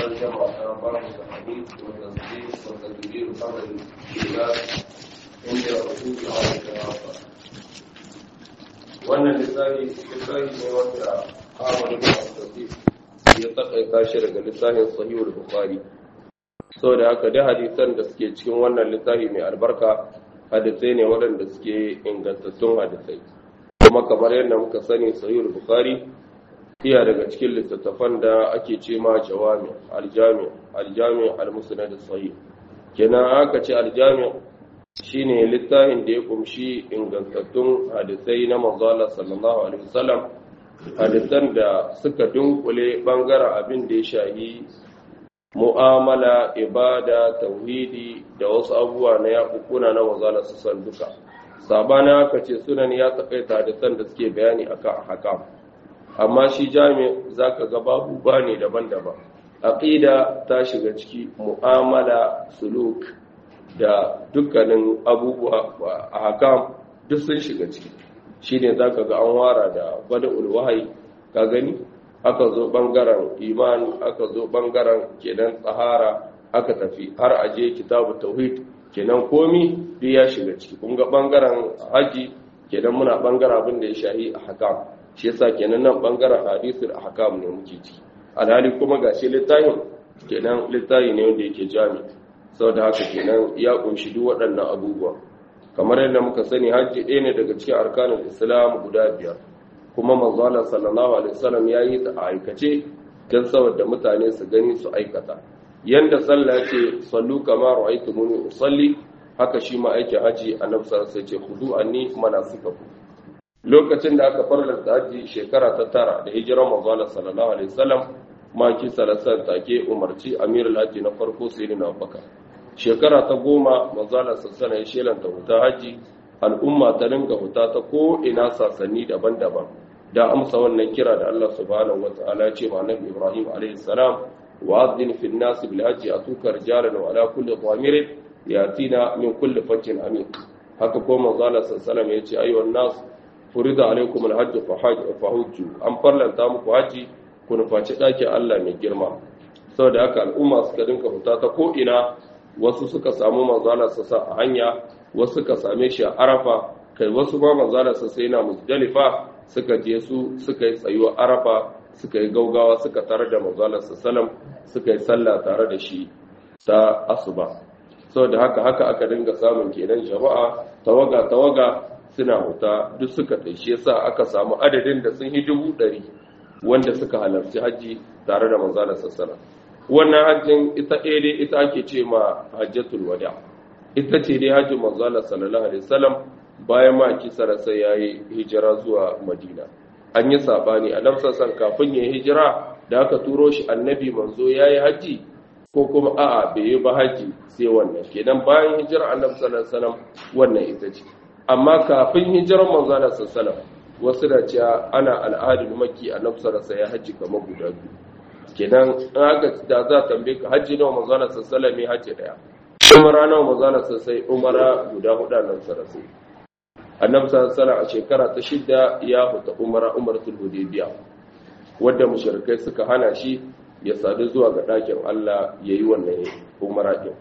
ترجمة باب الحديث والتصديق والتدبير قبل الإيمان عند الرسول عليه الصلاة wannan lissafi lissafi ne wanda Ahmad ibn Abdul ya takaita shi daga lissafin Sahihul Bukhari saboda haka da hadisan da suke cikin wannan lissafi mai albarka hadisai ne waɗanda suke ingantattun hadisai kuma kamar yadda muka sani Sahihul Bukhari iya daga cikin littattafan da ake ce ma jawami aljami aljami almusnad sahih kenan aka ce aljami shine littafin da ya kumshi ingantattun hadisai na manzo Allah sallallahu alaihi wasallam hadisan da suka dunkule bangaren abin da ya shahi mu'amala ibada tauhidi da wasu abubuwa na yakukuna na manzo Allah sallallahu duka sabana aka ce sunan ya takaita hadisan da suke bayani akan hakam amma shi jami za ka ga babu ba ne daban-daban aƙida ta shiga ciki mu'amala suluk da dukkanin abubuwa a hakam duk sun shiga ciki shi ne za ka ga an wara da bada ulwahayi ka gani aka zo ɓangaren iman aka zo ɓangaren kenan tsahara aka tafi har aje kitabu tauhid kenan komi duk ya shiga ciki kun ga ɓangaren haji kenan muna ɓangaren abin da ya shahi a hakam shi yasa kenan nan bangaren hadisul ahkam ne muke ci alhali kuma gashi littafin kenan littafi ne wanda yake jami saboda haka kenan ya kunshi duk waɗannan abubuwa kamar yadda muka sani hajji ɗaya ne daga cikin arkanin islam guda biyar kuma manzo sallallahu alaihi wasallam ya yi ta a aikace don saboda mutane su gani su aikata yanda sallah ce sallu kama ra'aytumuni usalli haka shi ma aikin haji annabi sallallahu alaihi wasallam ce khudu anni manasikakum lokacin da aka farlanta haji shekara ta tara da hijirar manzala sallallahu alaihi wasallam maki salasan take umarci amirul haji na farko sayyidina abubakar shekara ta goma manzala sallallahu ya shelanta huta haji al'umma ta dinga huta ta ko ina sasanni daban-daban da amsa wannan kira da Allah subhanahu wataala ce ma nabi Ibrahim alaihi salam wa'adhin fil nas bil haji atuka rijalan wa ala kulli dhamirin yatina min kulli fajjin amiq haka ko manzala sallallahu ya ce ayyuhan nas furida alaikum alhajj fahujju an farlanta muku haji ku nufaci ɗakin Allah mai girma saboda haka al'umma suka dinka fita ta ko ina wasu suka samu manzala sassa a hanya wasu suka same shi a arafa kai wasu ma manzala sassa yana musdalifa suka je su suka yi tsayuwa arafa suka yi gaugawa suka tare da manzala sallam suka yi sallah tare da shi ta asuba saboda haka haka aka dinga samun kenan jama'a tawaga tawaga suna wuta duk suka taishe sa aka samu adadin da sun yi dubu ɗari wanda suka halarci hajji tare da manzana sassana wannan hajjin ita ɗaya dai ita ake ce ma hajjatul wada ita ce dai hajjin manzana sallallahu alaihi wasallam bayan ma kisa rasa ya yi hijira zuwa madina an yi saɓani a nan sassan kafin ya yi hijira da aka turo shi annabi manzo ya yi hajji ko kuma a'a bai yi ba hajji sai wannan kenan bayan hijira annabi sallallahu alaihi wasallam wannan ita ce amma kafin hijirar manzana sassalam wasu da cewa ana al'adun maki a nafsararsa ya hajji kamar guda biyu kenan haka da za a tambaye ka hajji nawa manzana sassalam ya hajji daya umara nawa manzana sassai umara guda hudu a nafsararsa annabi sallallahu a shekara ta shidda ya huta umara umaratul hudaybiya wadda mushrikai suka hana shi ya sadu zuwa ga ɗakin Allah yayi wannan umara din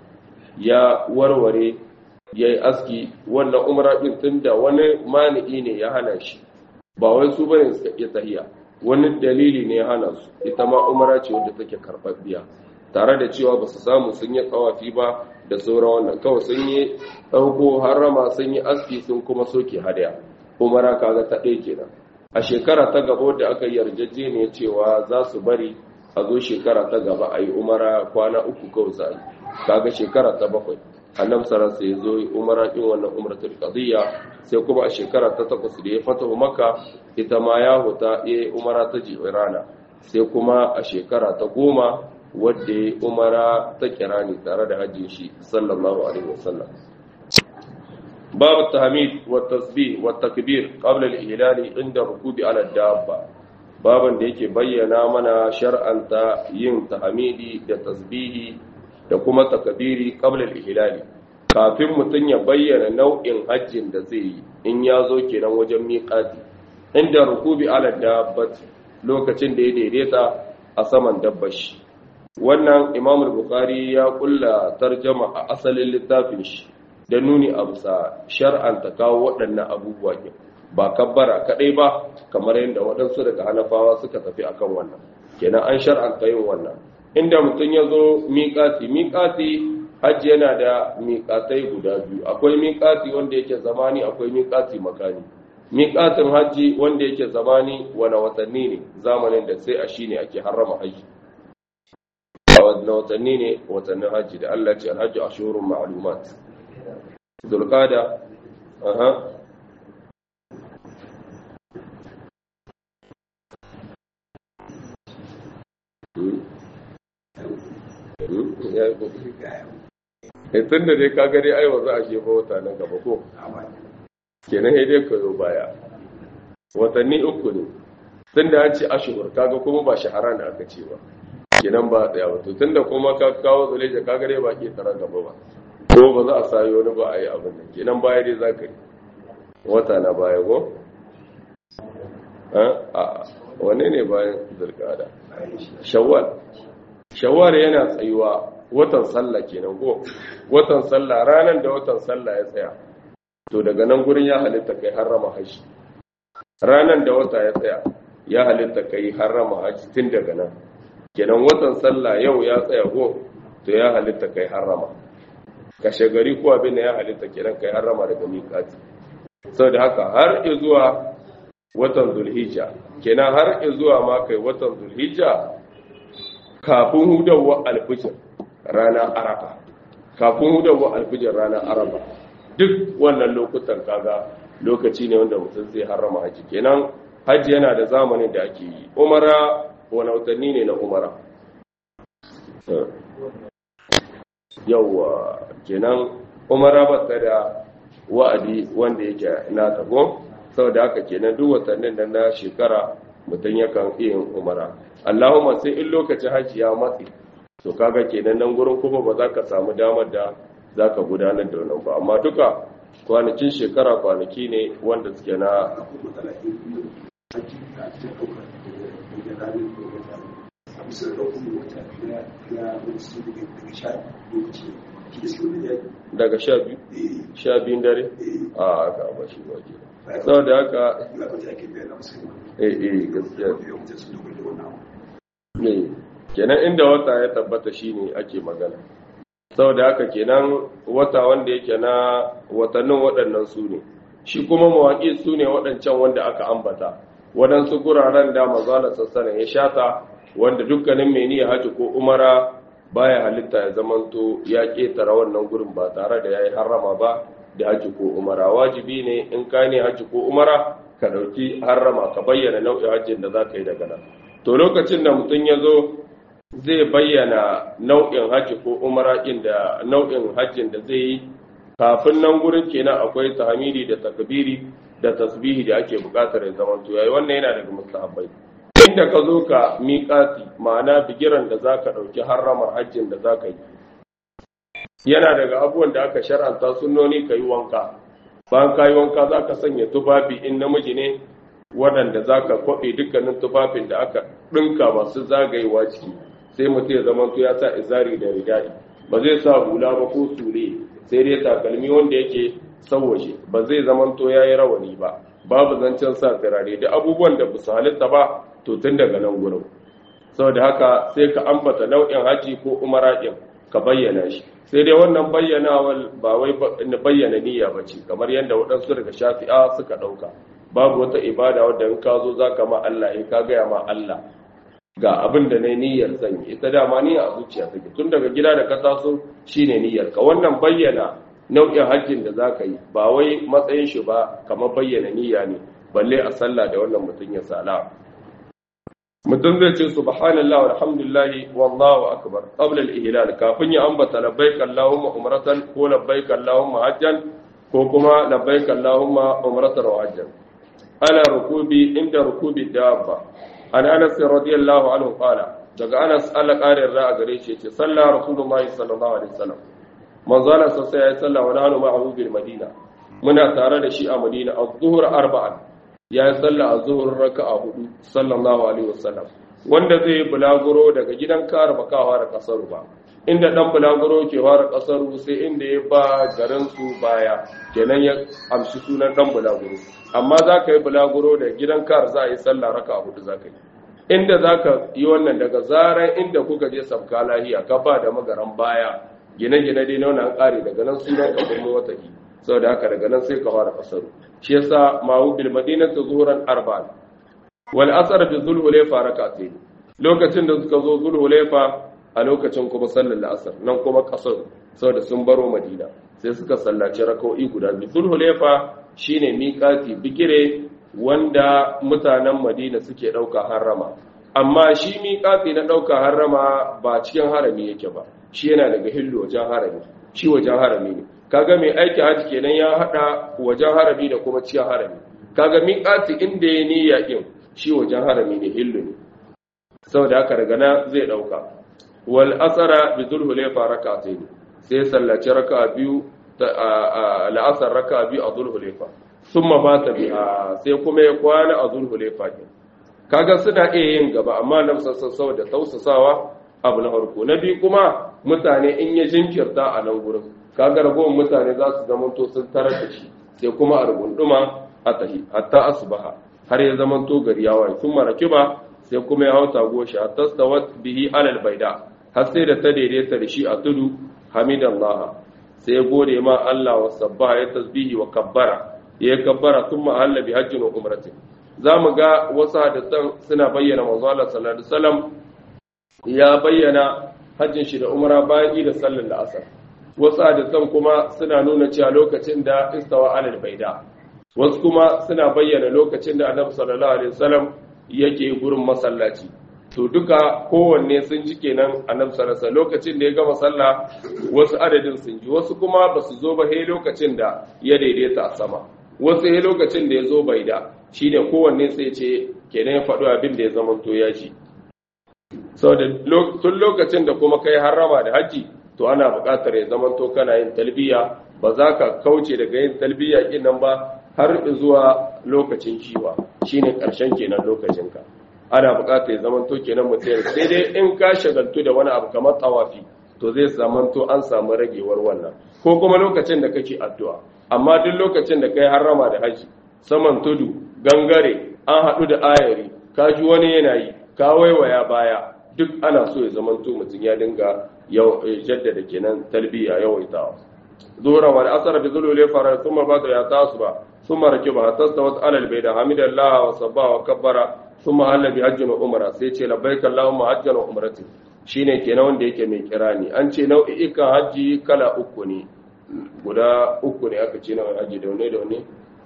ya warware ya yi aski wannan umara ɗin tun da wani mani'i ne ya hana shi ba wai su bane suka iya tahiya wani dalili ne ya hana su ita ma umara ce wadda take karɓaɓɓiya tare da cewa ba su samu sun yi tsawafi ba da sauran wannan kawai sun yi ɗauko harama sun yi aski sun kuma soke hadaya umara kaga ta ɗaya kenan a shekara ta gaba da aka yi yarjejeniya cewa za su bari a zo shekara ta gaba a yi umara kwana uku kawai za a yi kaga shekara ta bakwai annabi sallallahu alaihi wasallam ya zo umara din wannan umratul qadiyya sai kuma a shekara ta takwas da ya fata makka ita ma ya huta ya umara ta jirana sai kuma a shekara ta goma wadda ya umara ta kirani tare da hajjin shi sallallahu alaihi wasallam babu tahmid wa tasbih wa takbir qabla al-ihlal inda rukubi ala dabba baban da yake bayyana mana shar'anta yin tahmidi da tasbihi da kuma takabiri qabla al-ihlali kafin mutun ya bayyana nau'in hajjin da zai yi in ya zo kenan wajen miqati inda rukubi ala dabbat lokacin da ya daidaita a saman dabbashi wannan imam bukhari ya kulla tarjama a asalin littafin shi da nuni a bisa shar'anta kawo waɗannan abubuwa ke ba kabbara kaɗai ba kamar yadda waɗansu daga hanafawa suka tafi akan wannan kenan an shar'anta yin wannan inda mutum ya zo miƙati miƙati hajji yana da miƙatai guda biyu akwai miƙati wanda yake zamani akwai miƙati makani miƙatin hajji wanda yake zamani wani watanni ne zamanin da sai a shi ne ake harrama hajji a wani watanni ne watannin hajji da Allah ce alhaji a shurun ma'alumat zulkada aha tun da dai ka gari aiwa za a jefa wata nan gaba ko kenan ya dai kayo baya watanni uku ne tun da an ce ashihur kaga kuma ba shahara da aka ce ba kenan ba tsaya wato tun da kuma ka kawo zuleja ka gare ba ke tara gaba ba ko ba za a sayo wani ba a yi abin nan kenan baya dai za ka yi wata na baya ko a wane ne bayan zirgada shawwal shawwal yana tsayuwa watan sallah kenan ko watan sallah ranar da watan sallah ya tsaya to daga nan gurin ya halitta kai harrama haji ranar da wata ya tsaya ya halitta kai harrama haji tun daga nan kenan watan sallah yau ya tsaya ko to ya halitta kai harrama kashe gari ko abin da ya halitta kenan kai harrama daga miƙati saboda haka har zuwa watan zulhijja kenan har zuwa ma kai watan zulhijja kafin hudawa alfijir rana arafa kafin hudawa alfijir rana arafa duk wannan lokutan kaga lokaci ne wanda mutum zai harrama haji kenan haji yana da zamanin da ake yi umara wani watanni ne na umara yauwa kenan umara ba ta da wa'adi wanda yake na tago saboda haka kenan duk watannin da na shekara mutum yakan iya yin umara allahumma sai in lokacin haji ya matsi to kaga kenan nan gurin kuma ba za ka samu damar da za ka gudanar da wannan ba amma duka kwanakin shekara kwanaki ne wanda suke na daga sha biyu sha biyun dare a aka ba shi ba ke sau da haka eh eh gaskiya ne kenan inda wata ya tabbata shine ake magana saboda haka kenan wata wanda yake na watannin waɗannan su ne shi kuma mawaƙi su ne waɗancan wanda aka ambata waɗansu guraren da mazala sassana ya shata wanda dukkanin mai niyya haji ko umara baya halitta ya zamanto ya ƙetara wannan gurin ba tare da ya yi harrama ba da haji ko umara wajibi ne in ka ne haji ko umara ka ɗauki harrama ka bayyana nau'in hajjin da za ka yi daga nan to lokacin da mutum ya zo zai bayyana nau'in hajji ko umara inda nau'in hajjin da zai yi kafin nan gurin kenan akwai tahmidi da takbiri da tasbihi da ake bukatar ya zama to yayi wannan yana daga mustahabbai inda ka zo ka miƙati ma'ana bigiran da zaka dauki harramar hajjin da zaka yi yana daga abubuwan da aka shar'anta sunnoni ka yi wanka bayan ka yi wanka zaka sanya tufafi in namiji ne waɗanda zaka kwaɓe dukkanin tufafin da aka ɗinka masu zagayewa ciki sai mutum ya zama ya sa izari da ridai ba zai sa hula ba ko sure sai dai takalmi wanda yake sauwaje ba zai zama to yayi rawani ba babu zancen sa firare da abubuwan da su halitta ba to tun daga nan gurin saboda haka sai ka ambata nau'in haji ko umara din ka bayyana shi sai dai wannan bayyanawar ba wai bayyana niyya ba ce kamar yadda waɗansu daga shafi'a suka ɗauka babu wata ibada wadda in ka zo za ka ma Allah ya ka gaya ma Allah ga abin da na niyyar zan yi ita dama niyya a zuciya take tun daga gida da ka taso shine niyyar ka wannan bayyana nau'in hajjin da za ka yi ba wai matsayin shi ba kamar bayyana niyya ne balle a sallah da wannan mutum ya sala mutum zai ce subhanallah walhamdulillah wallahu akbar qabla al-ihlal kafin ya ambata labbaik allahumma umratan ko labbaik allahumma hajjan ko kuma labbaik allahumma umratan wa hajjan ala rukubi inda rukubi dabba an anas radiyallahu anhu qala daga anas Allah karin ra'a gare shi ce sallah rasulullahi sallallahu alaihi wasallam manzo Allah sai ya salla wa nanu ma'ahu bil madina muna tare da shi a madina az-zuhr arba'an ya salla az-zuhr raka'a hudu sallallahu alaihi wasallam wanda zai bulaguro daga gidan kar ba ka fara kasaru ba inda dan bulaguro ke fara kasaru sai inda ya ba garin su baya kenan ya amshi sunan dan bulaguro amma za ka yi bulaguro da gidan kar za a yi sallah raka hudu za ka yi inda za ka yi wannan daga zarar inda kuka je sabka lahiya ka ba da magaran baya gine-gine dai na wannan ƙari daga nan sunan ka kuma wata ki saboda haka daga nan sai ka fara kasaru shi yasa ma'u bil madinatu zuhuran arba'an wal asr bi zulhulayfa rak'atayn lokacin da suka zo zulhulayfa a lokacin kuma sallar la'asar nan kuma kasar saboda sun baro madina sai suka sallaci raka'o'i guda biyu zulhulayfa shine miƙati bigire wanda mutanen madina suke ɗauka harrama amma shi miƙati na ɗauka harrama ba cikin harami yake ba shi yana daga hillu wajen harami shi wajen harami ne kaga mai aiki haji kenan ya haɗa wajen harami da kuma cikin harami kaga miƙati inda ya niyya ɗin shi wajen harami ne hillu ne saboda haka daga nan zai ɗauka wal asara bi zulhulayfa rak'atayn sai sallaci raka'a biyu la'asar raka'a biyu a zulhulayfa sun mabata biha sai kuma ya kwana a zulhulefa ɗin kaga suna iya yin gaba amma na sassau da tausasawa abu na farko na biyu kuma mutane in ya jinkirta a nan gurin kaga ragowar mutane za su zamanto sun tarar da shi sai kuma a rugunduma a tahi hatta asubaha har ya zamanto gari ya waye sun maraki ba sai kuma ya hau tago shi hatta stawat bihi alal baida har sai da ta daidaita da shi a tudu hamidallah sai ya gode ma Allah wa sabbaha ya tasbihi wa kabbara ya kabbara sun ma'alla bi hajjin wa umratin za mu ga wasu hadisan suna bayyana manzo Allah sallallahu alaihi wasallam ya bayyana hajjin shi da umra bayan da sallar da asar wasu hadisan kuma suna nuna cewa lokacin da istawa alal baida wasu kuma suna bayyana lokacin da annabi sallallahu alaihi wasallam yake gurin masallaci to duka kowanne sun ji kenan annabi sallallahu alaihi lokacin da ya gama sallah wasu adadin sun ji wasu kuma basu zo ba sai lokacin da ya daidaita a sama wasu ya lokacin da ya zo bai da shi ne kowanne sai ce kenan ya faɗo abin da ya zama to ya ji sau da tun lokacin da kuma kai harrama da haji to ana buƙatar ya zama to kana yin talbiya ba za ka kauce daga yin talbiya ƙin nan ba har zuwa lokacin kiwa shi ne ƙarshen kenan lokacinka ana buƙatar ya zama to kenan mutum sai dai in ka shagaltu da wani abu kamar tawafi to zai zama to an samu ragewar wannan ko kuma lokacin da kake addu'a amma duk lokacin da kai harrama da haji saman tudu gangare an haɗu da ayari ka ji wani yanayi ka waiwaya baya duk ana so ya zamanto mutum ya dinga jaddada kenan talbiya yawaitawa zuwa wal asar bi zulul fara thumma bada ya tasu ba thumma rakiba tasawat ala al bayda hamidallah wa sabba wa kabbara thumma halla bi hajjin wa umra sai ce labbaik allahumma hajjan wa umrati shine kenan wanda yake mai kirani an ce nau'ikan haji kala uku ne guda uku ne aka ce na haji da wane da wane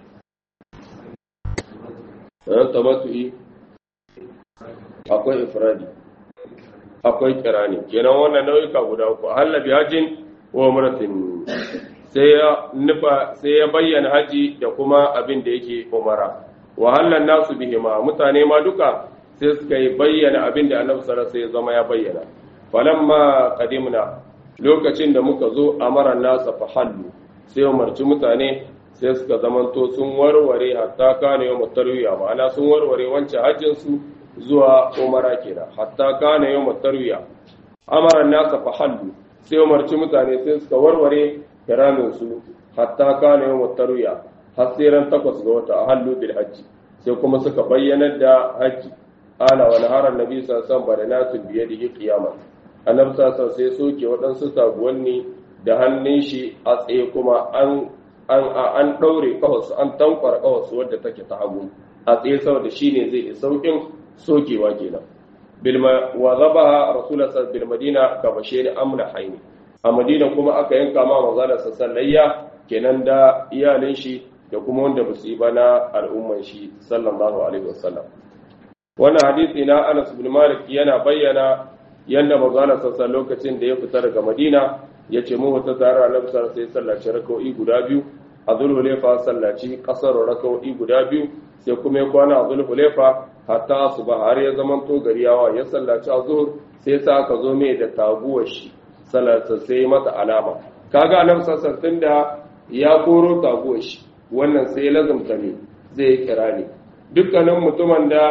ɗan tamatu'i akwai ifradi akwai kirani kenan wannan nau'ika guda uku hallabi hajjin wa muratin sai ya nufa sai ya bayyana haji da kuma abin da yake umara wa hallan nasu bihima mutane ma duka sai suka yi bayyana abin da annabi sallallahu alaihi zama ya bayyana falamma qadimna lokacin da muka zo amara nasa fa hallu sai umarci mutane sai suka zamanto sun warware hatta kana yau tarwiya ma'ana sun warware wancan hajjin su zuwa umara kenan hatta kana yau tarwiya amara nasa fa hallu sai umarci mutane sai suka warware kiramin su hatta kana yau tarwiya har sai ran takwas ga wata hallu bil hajji sai kuma suka bayyana da hajji ana wani harar nabi sassan ba da nasu biye da yi kiyama annabi sassan sai soke waɗansu sabuwanni da hannun shi a tsaye kuma an an an ɗaure kawasu an tankwar kawasu wadda take ta hagu a tsaye saboda shine zai yi saukin sokewa kenan bilma wa zaba rasulullah sallallahu bil madina ka bashe ni amna haini a madina kuma aka yanka ma manzala sassan layya kenan da iyalin shi da kuma wanda ba su yi ba na al'umman shi sallallahu alaihi wasallam wannan hadisi na Anas bin Malik yana bayyana yanda manzo sassa lokacin da ya fita daga Madina ya ce mu wata tare Annabi sallallahu alaihi sallaci rak'o'i guda biyu a Zulhulayfa sallaci kasar rak'o'i guda biyu sai kuma ya kwana a Zulhulayfa hatta asuba har ya zaman to gari yawa ya sallaci azhur sai sa aka zo mai da taguwar shi sallata sai mata alama kaga Annabi sallallahu alaihi da ya koro taguwar shi wannan sai lazumta ne zai kira ne dukkanin mutumin da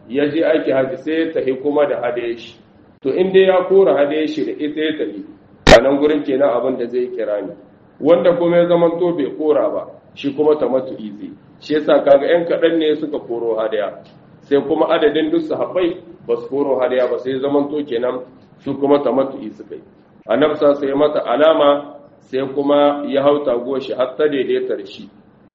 ya je aiki haji sai ya tafi kuma da hadaye shi to in dai ya kora hadaye shi da ita ya tafi a nan gurin kenan abin da zai kira ni wanda kuma ya zama to bai kora ba shi kuma tamattu izi shi yasa kaga yan kaɗan ne suka koro hadaya sai kuma adadin duk sahabbai ba su koro hadaya ba sai zaman to kenan su kuma tamattu izi kai annabsa sai mata alama sai kuma ya hauta goshi har ta daidaita da shi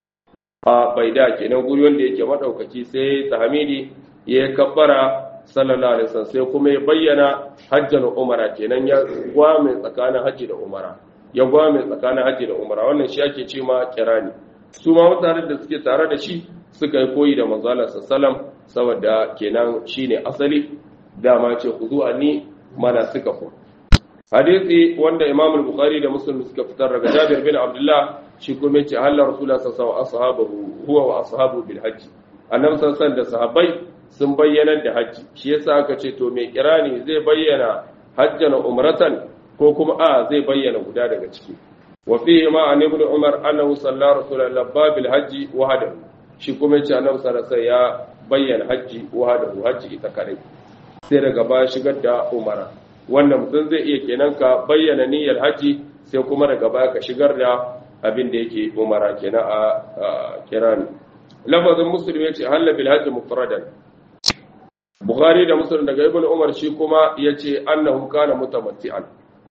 a baida kenan guri wanda yake madaukaki sai tahmidi ya kabbara sallallahu alaihi wasallam sai kuma ya bayyana hajjan umara kenan ya gwame tsakanin haji da umara ya gwame tsakanin haji da umara wannan shi ake ce ma kirani su ma mutanen da suke tare da shi suka yi koyi da manzo Allah sallallahu saboda kenan shine asali dama ce khudu anni mana suka ku hadisi wanda Imam al-Bukhari da Muslim suka fitar daga Jabir bin Abdullah shi kuma yace Allah Rasulullah sallallahu alaihi wasallam huwa wa ashabu bil hajj annabi sallallahu da sahabbai sun bayyana da hajji shi yasa aka ce to mai kirani zai bayyana hajjan umratan ko kuma a zai bayyana guda daga ciki wa fihi ma an ibn umar annahu sallallahu rasulullah babil hajji wahdahu shi kuma yace annabi sallallahu ya bayyana hajji wahdahu hajji ita kare sai daga baya shigar da umara wannan mutum zai iya kenan ka bayyana niyyar hajji sai kuma daga baya ka shigar da abin da yake umara kenan a kirani lafazin muslim yace halla bil hajji mufradan bukhari da muslim daga ibn umar shi kuma yace annahu kana mutamatti'an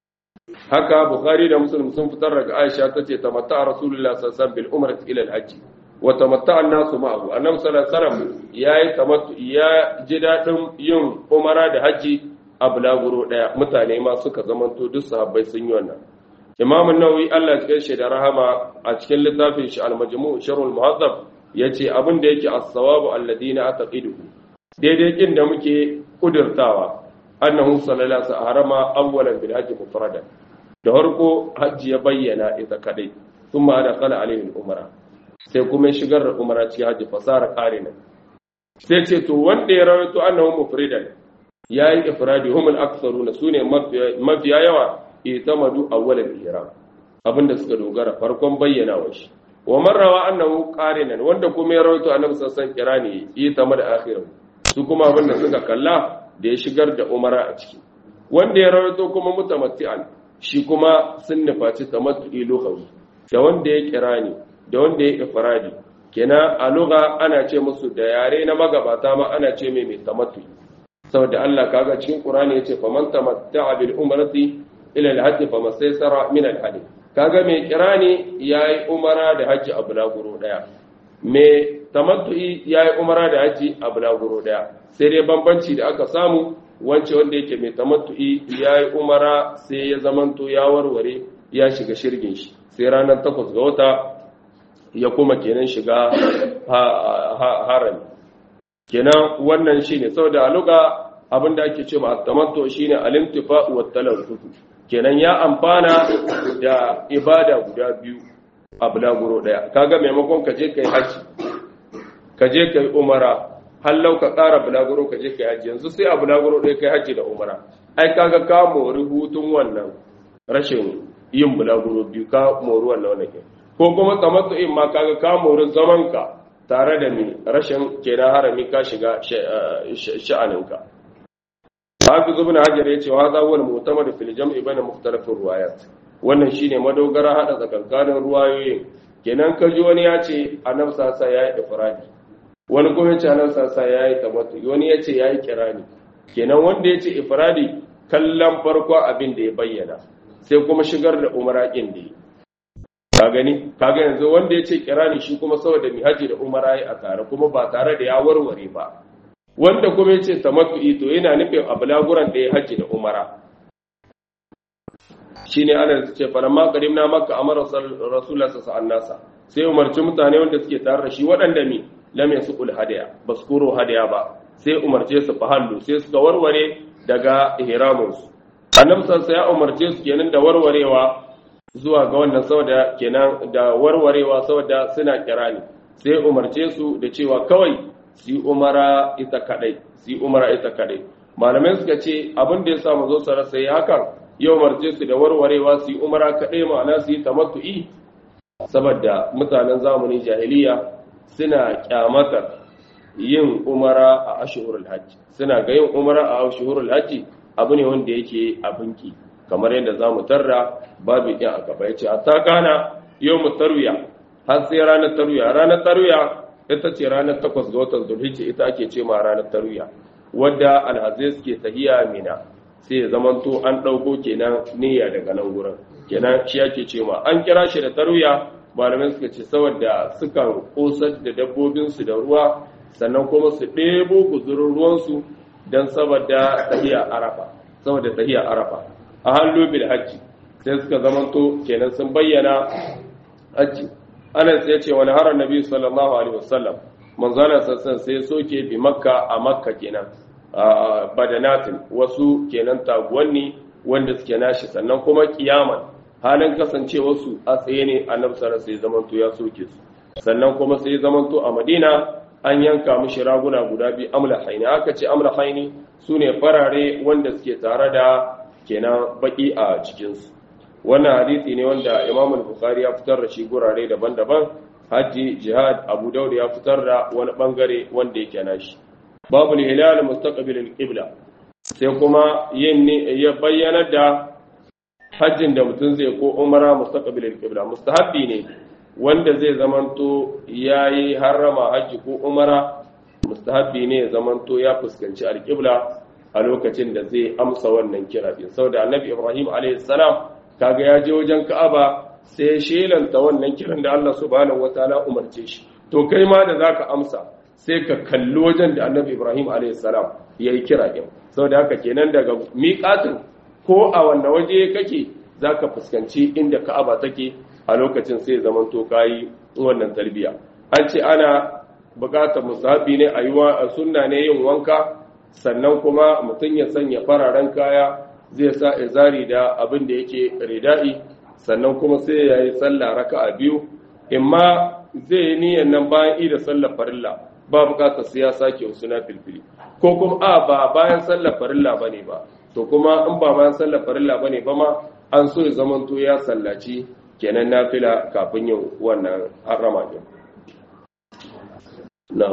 haka bukhari da muslim sun fitar daga aisha tace tamatta rasulullah sallallahu alaihi wasallam bil umrati ila al hajj wa tamatta an-nasu ma'ahu annabi sallallahu alaihi wasallam yayi tamattu ya ji dadin yin umara da haji a bulaguro daya mutane ma suka zamanto duk sahabbai sun yi wannan imam an-nawawi Allah ya kai da rahama a cikin littafin shi al-majmu' sharh al-muhazzab yace abin da yake as-sawabu alladina ataqiduhu daidai kin da muke kudurtawa annahu sallallahu alaihi harama awwalan bil hajji mufradan da farko hajji ya bayyana ita kadai thumma adkhala alaihi al-umra sai kuma shigar da umra cikin hajji fasara qarina sai ce to wanda ya rawaito annahu mufridan yayi ifradi hum al-aktharuna sune mafiya yawa itamadu awwalan ihram abinda suka dogara farkon bayyana wa shi wa marrawa annahu qarinan wanda kuma ya rawaito annabi sallallahu alaihi wasallam kirani itamad akhirahu su kuma abinda suka kalla da ya shigar da umara a ciki wanda ya rawaito kuma mutamatti'an shi kuma sun nufaci tamattu'i lughawi da wanda ya kirani da wanda ya ifradi kenan a lugha ana ce musu da yare na magabata ma ana ce mai mai tamattu'i saboda Allah kaga cikin Qur'ani yace faman tamatta'a bil umrati ila al-hajj famastaysara min al-hadi kaga mai kirani yayi umara da haji a bulaguro daya mai tamattu'i yayi umara da haji a bulaguro daya sai dai bambanci da aka samu wance wanda yake mai tamattu'i yayi umara sai ya zamanto ya warware ya shiga shirgin shi sai ranar takwas ga wata ya kuma kenan shiga harami kenan wannan shine saboda a luga abinda ake cewa at-tamattu shine al-intifa wa talaffuz kenan ya amfana da ibada guda biyu a bulaguro daya kaga maimakon ka je kai haji ka je kai umara hallau ka ƙara bulaguro ka je kai haji yanzu sai a bulaguro daya kai haji da umara ai kaga ka mori hutun wannan rashin yin bulaguro biyu ka mori wannan wannan ko kuma tamattu in ma kaga ka mori zaman ka tare da mi rashin kenan harami ka shiga sha'aninka Hafiz ibn Hajar yace wa hadha huwa al-mu'tamad fil jam'i bayna mukhtalaf riwayat wannan shine madogara hada tsakankanin ruwayoyin kenan ka ji wani yace annabi sasa yayi ifradi wani kuma yace annabi sasa yayi tamattu wani yace yayi kirani kenan wanda yace ifradi kallon farko abin da ya bayyana sai kuma shigar da umara din da ka gani kaga yanzu wanda yace kirani shi kuma saboda mihaji da umara yi a tare kuma ba tare da ya warware ba wanda kuma yace tamattu'i to yana nufin abulaguran da ya haji da umara shine ana ce falamma qadimna makka amara rasulullah sallallahu alaihi wasallam sai umarci mutane wanda suke tare da shi waɗanda mi lam yasqul hadaya baskuro hadaya ba sai umarce su fahallu sai suka warware daga ihramin su annabi sallallahu ya umarce su kenan da warwarewa zuwa ga wannan saboda kenan da warwarewa saboda suna kirani sai umarce su da cewa kawai su umara ita kadai su umara ita kadai malamai suka ce abin da ya sa mu zo sara sai hakan yau marje su da warwarewa su umara kadai ma'ana su yi tamattu'i saboda mutanen zamanin jahiliya suna kyamatar yin umara a ashhurul hajj suna ga yin umara a ashhurul hajj abu ne wanda yake abinki kamar yadda zamu tarra babu din aka bai ce hatta kana yawmut tarwiya har sai ranar tarwiya ranar tarwiya ita ce ranar 8 ga watan zulhijja ita ake ce ma ranar tarwiya wadda alhazai suke tahiya mina sai ya zamanto an ɗauko kenan niyya daga nan gurin kenan shi ake ce ma an kira shi da tarwiya malamai suka ce saboda sukan kosar da dabbobinsu da ruwa sannan kuma su ɗebo guzurin ruwansu don saboda tahiya arafa saboda tahiya arafa a hallo bil hajji sai suka zamanto kenan sun bayyana hajji anas ya ce wani harar nabi sallallahu alaihi wasallam manzana sassan sai soke bi makka a makka kenan badanatin wasu kenan taguwanni wanda suke nashi sannan kuma kiyaman halin kasancewarsu a tsaye ne annabi sallallahu sai zamanto ya soke su sannan kuma sai zamanto a madina an yanka mishi raguna guda biyu amla haini aka ce amla haini su ne farare wanda suke tare da kenan baki a cikinsu wannan hadisi ne wanda imam al-bukhari ya fitar da shi gurare daban-daban hajji jihad abu daud ya fitar da wani bangare wanda yake nashi babu hilal mustaqbil al-qibla sai kuma yin ya bayyana da hajjin da mutum zai ko umara mustaqbil al-qibla mustahabbi ne wanda zai zamanto yayi harrama hajji ko umara mustahabbi ne ya zamanto ya fuskanci al-qibla a lokacin da zai amsa wannan kira din saboda annabi ibrahim alayhi salam kaga ya je wajen ka'aba sai ya shelanta wannan kiran da Allah subhanahu wataala umarce shi to kai ma da zaka amsa sai ka kalli wajen da annabi ibrahim a.s. ya yi kira ɗin sau da haka kenan daga miƙatin ko a wanne waje kake za ka fuskanci inda ka'aba take a lokacin sai zaman to kayi wannan tarbiya an ce ana buƙatar musahabi ne a yi wa sunna ne yin wanka sannan kuma mutum ya sanya fararen kaya zai sa izari da abin da yake rida'i sannan kuma sai ya yi sallah raka'a biyu imma zai yi niyyar nan bayan ida sallar farilla ba bukatar sai ya sake wasu na filfili ko kuma a ba bayan sallar farilla bane ba to kuma in ba bayan sallar farilla bane ba ma an so ya zamanto ya sallaci kenan nafila kafin yin wannan harama din na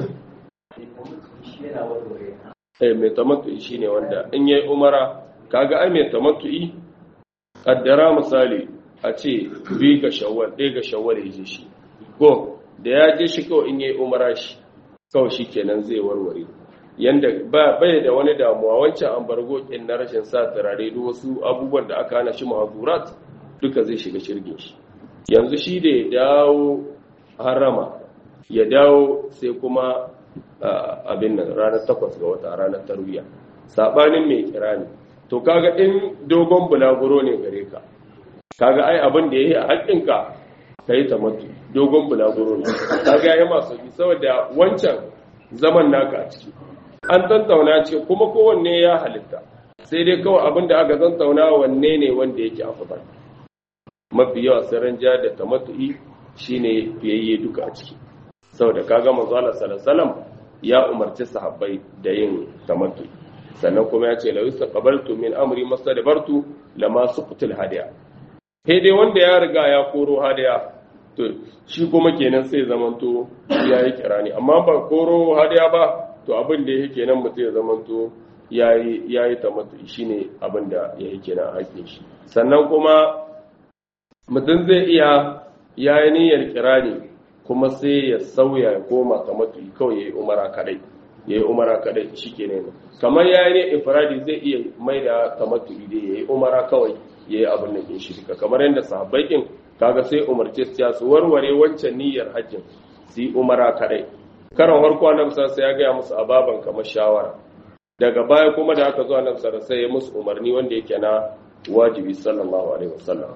eh mai tamattu'i shine wanda in yayi umara kaga ai mai tamattu'i kaddara misali a ce bi ga shawwal ɗaya ga shawwal ya je shi ko da ya je shi kawai in yayi umara shi kawai shi kenan zai warware yanda ba bai da wani damuwa wancan ambargo kin na rashin sa turare da wasu abubuwan da aka hana shi mahazurat duka zai shiga shirgin shi yanzu shi da ya dawo harama ya dawo sai kuma abin nan ranar takwas ga wata ranar tarwiya sabanin mai kira ne to kaga in dogon bulaguro ne gare ka kaga ai abin da yayi a haƙƙinka ka yi tamattu dogon bulaguro ne ta gaya masu bi saboda wancan zaman naka a ciki an tantauna ce kuma kowanne ya halitta sai dai kawai abin da aka tantauna wanne ne wanda yake afdal mafi yawa sirrin ja da tamattu'i shine fiyayye duka a ciki saboda kaga manzo Allah sallallahu ya umarci sahabbai da yin tamattu'i sannan kuma ya ce la yustaqbaltu min amri mastadbartu lama suqtul hadiya sai dai wanda ya riga ya koro hadiya to shi kuma kenan sai zamanto ya yi kirani amma ba koro hadiya ba to abin da yake kenan mutum ya zamanto ya yi tamattu shi ne abin da ya yi kenan a haƙin shi sannan kuma mutum zai iya ya yi niyyar kirani kuma sai ya sauya ya koma tamattu kawai ya yi umara kadai ya yi umara kadai shi kenan kamar ya yi ne ifradi zai iya mai da tamattu dai ya yi umara kawai ya yi abin da ke shirka kamar yadda sahabbai kin kaga sai umarce su su warware wancan niyyar hajjin su yi umara kadai karan farko annabi sai ya gaya musu ababan kamar shawara daga baya kuma da aka zo annabi sai ya musu umarni wanda yake na wajibi sallallahu alaihi wasallam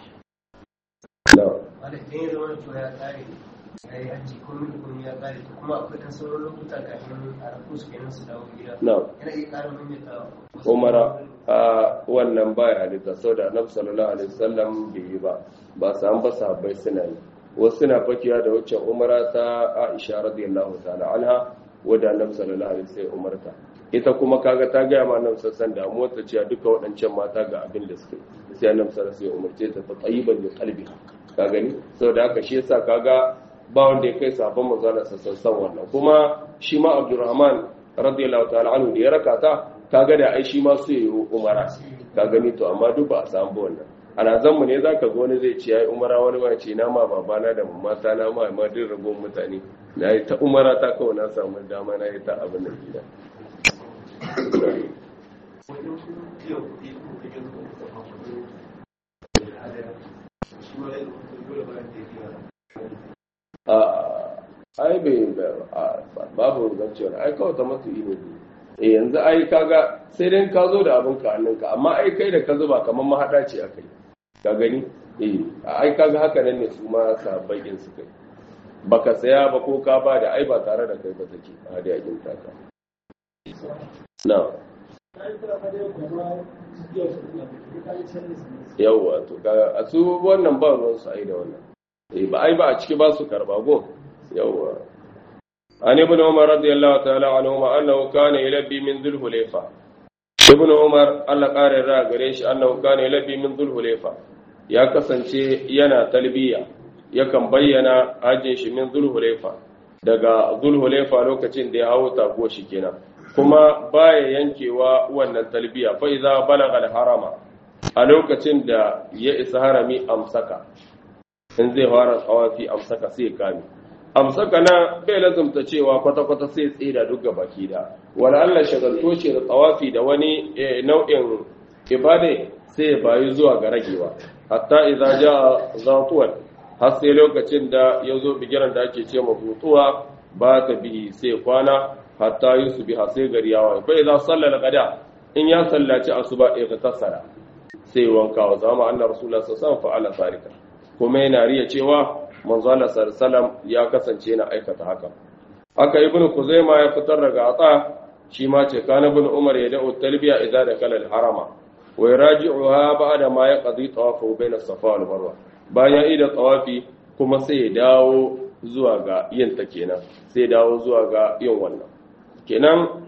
umara a wannan baya halitta sau da annabi sallallahu alaihi wasallam bai yi ba ba su an ba sahabbai suna yi wasu suna fakiya da waccan umara ta Aisha radiyallahu ta'ala anha wadda annabi sallallahu alaihi wasallam umarta ita kuma kaga ta ga ma annabi sallallahu da motsa cewa duka waɗancan mata ga abin da suke sai annabi sallallahu alaihi umarce ta ta tayyiban da qalbi ka gani saboda haka shi yasa kaga ba wanda ya kai sabon manzala sassan san wannan kuma shi ma abdurrahman radiyallahu ta'ala anhu da ya raka ta kaga da ai shi ma su yi umara ka gani to amma duk ba a samu ba wannan ana zanmu ne zaka ga wani zai ce yayi umara wani ma ce na ma babana da mamata na ma ma din ragon mutane na yi ta umara ta kawai na samu dama na yi ta abin da gida ai bai babu zancewar ai kawai ta masu ino e yanzu ai kaga sai dai ka zo da abin ka hannunka amma ai kai da ka zuba kamar mahaɗa ce a kai ka gani eh ai kaga haka nan ne su ma sabbakin su kai baka saya ba ko ka ba da ai ba tare da kai ba take a hadi yakin taka na yawwa to kaga a su wannan ba ruwan su ai da wannan eh ba ai ba a ciki ba su karba go yawwa عن ابن عمر رضي الله تعالى عنهما أنه كان يلبي من ذو الحليفة ابن عمر الله قال را غريش أنه كان يلبي من ذو الحليفة يا كسانشي yana talbiya yakan bayyana hajjin shi min zulhulaifa daga zulhulaifa lokacin da ya hawo tago shi kenan kuma baya yankewa wannan talbiya fa idza balagha al-harama a lokacin da ya isa harami amsaka in zai fara tsawafi amsaka sai kame amsaka na bai lazumta cewa kwata-kwata sai tsira duk ga baki da wani allah shagalto ce da tsawafi da wani nau'in ibade sai ya bayu zuwa ga ragewa hatta idza ja zatuwan har sai lokacin da ya zo bigiran da ake ce mabutuwa ba ta bi sai kwana hatta yusu bi sai gari yawa fa idza sallala qada in ya sallaci asuba ya tasara sai wanka wa zama annar rasulullah sallallahu alaihi wasallam fa'ala sarika kuma yana riya cewa manzo Allah sallallahu ya kasance yana aikata haka haka ibnu kuzaima ya fitar daga ata shi ma ce kana ibn umar ya da'u talbiya idza dakala al-harama wa yaraji'uha ba'da ma yaqdi tawafu bayna safa wal marwa bayan ida tawafi kuma sai ya dawo zuwa ga yin ta kenan sai dawo zuwa ga yin wannan kenan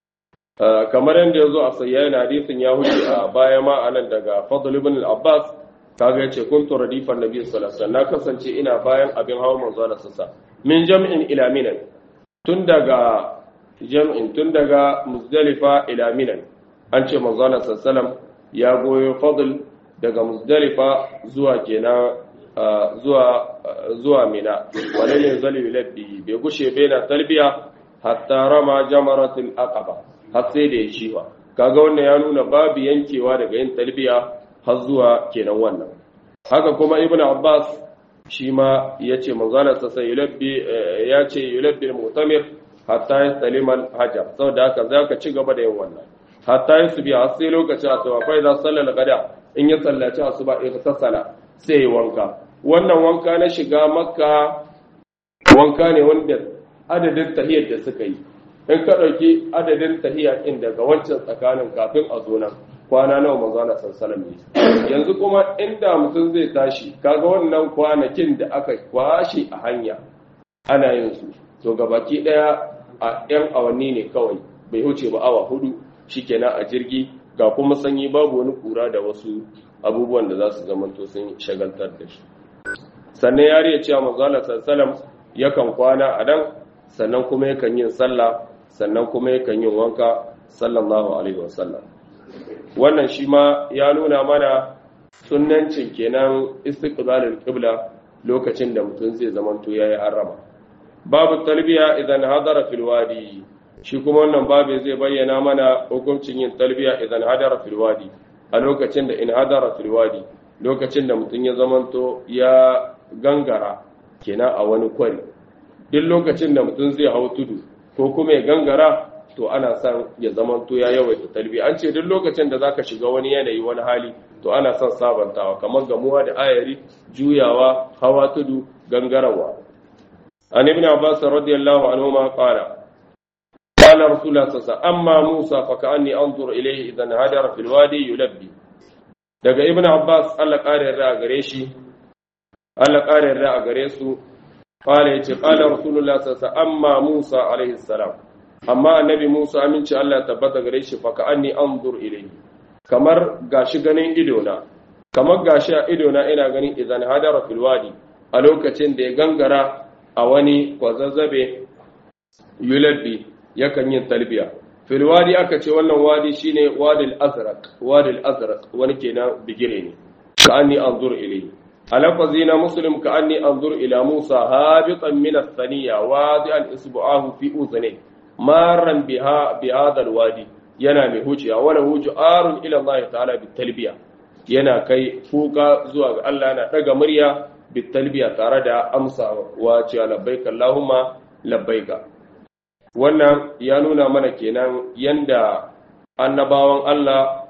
kamar yadda ya zo a sayyayin hadisin ya huce a baya ma anan daga fadl ibn al-abbas kaga yace kuntu radifan nabi sallallahu alaihi wasallam na kasance ina bayan abin hawa manzo Allah sassa min jam'in ila minan tun daga jam'in tun daga muzdalifa ila minan an ce manzo Allah sallallahu ya goyo fadl daga muzdalifa zuwa kenan zuwa zuwa mina wala yanzali labbi bai gushe baina talbiya hatta rama jamaratul aqaba har sai da ya shiwa kaga wannan ya nuna babu yankewa daga yin talbiya har zuwa kenan wannan haka kuma ibn abbas shi ma ya ce manzana sa sai yulabbi ya ce yulabbi al-mu'tamir hatta yastalima al-hajar saboda haka zaka ci gaba da yin wannan hatta yasbi har sai lokacin asuba fa idan sallal gada in ya sallaci asuba ya tasala sai ya wanka wannan wanka na shiga makka wanka ne wanda adadin tahiyar da suka yi in ka ɗauki adadin tahiyar ɗin daga wancan tsakanin kafin a zo nan kwana nawa manzo Allah sallallahu alaihi yanzu kuma inda mutum zai tashi kaga wannan kwanakin da aka kwashi a hanya ana yin su to gabaki daya a yan awanni ne kawai bai huce ba awa hudu shikenan a jirgi ga kuma sanyi babu wani kura da wasu abubuwan da za su zamanto sun shagaltar da shi sannan yari ya cewa manzo Allah sallallahu yakan kwana a dan sannan kuma yakan yin sallah sannan kuma yakan yin wanka sallallahu alaihi wasallam wannan shi ma ya nuna mana sunnancin kenan istiqbalul qibla lokacin da mutum zai zamanto yayi harama babu talbiya idan hadara fil wadi shi kuma wannan babu zai bayyana mana hukuncin yin talbiya idan hadara fil wadi a lokacin da in hadara fil wadi lokacin da mutum ya zamanto ya gangara kenan a wani kwari duk lokacin da mutum zai hau tudu ko kuma ya gangara to ana son ya zama to ya yawaita talbi an ce duk lokacin da zaka shiga wani yanayi wani hali to ana son sabantawa kamar gamuwa da ayari juyawa hawa tudu gangarawa an ibn abbas radiyallahu anhu ma qala qala rasulullah sallallahu amma musa fa ka'anni anzur ilayhi idan hadara fil wadi yulabbi daga ibn abbas Allah kare ra gare shi Allah kare ra a gare su qala yace qala rasulullah sallallahu amma musa alaihi salam amma annabi Musa aminci Allah ya tabbata gare shi fa ka anni anzur ilayhi kamar gashi ganin idona kamar gashi a idona ina ganin idan hadara fil wadi a lokacin da ya gangara a wani kwazazzabe yulabbi yakan yin talbiya fil wadi aka ce wannan wadi shine wadil azraq wadil azraq wani kenan bigire ne ka anni anzur ilayhi alafazi na muslim ka anni anzur ila musa habitan min ath-thaniya wadi'an isbu'ahu fi udhni marran biha bi hadha wadi yana mai huciya wala huju arun ila Allah ta'ala bi talbiya yana kai kuka zuwa ga Allah yana daga murya bi talbiya tare da amsa wa ce labbaika Allahumma labbaika wannan ya nuna mana kenan yanda annabawan Allah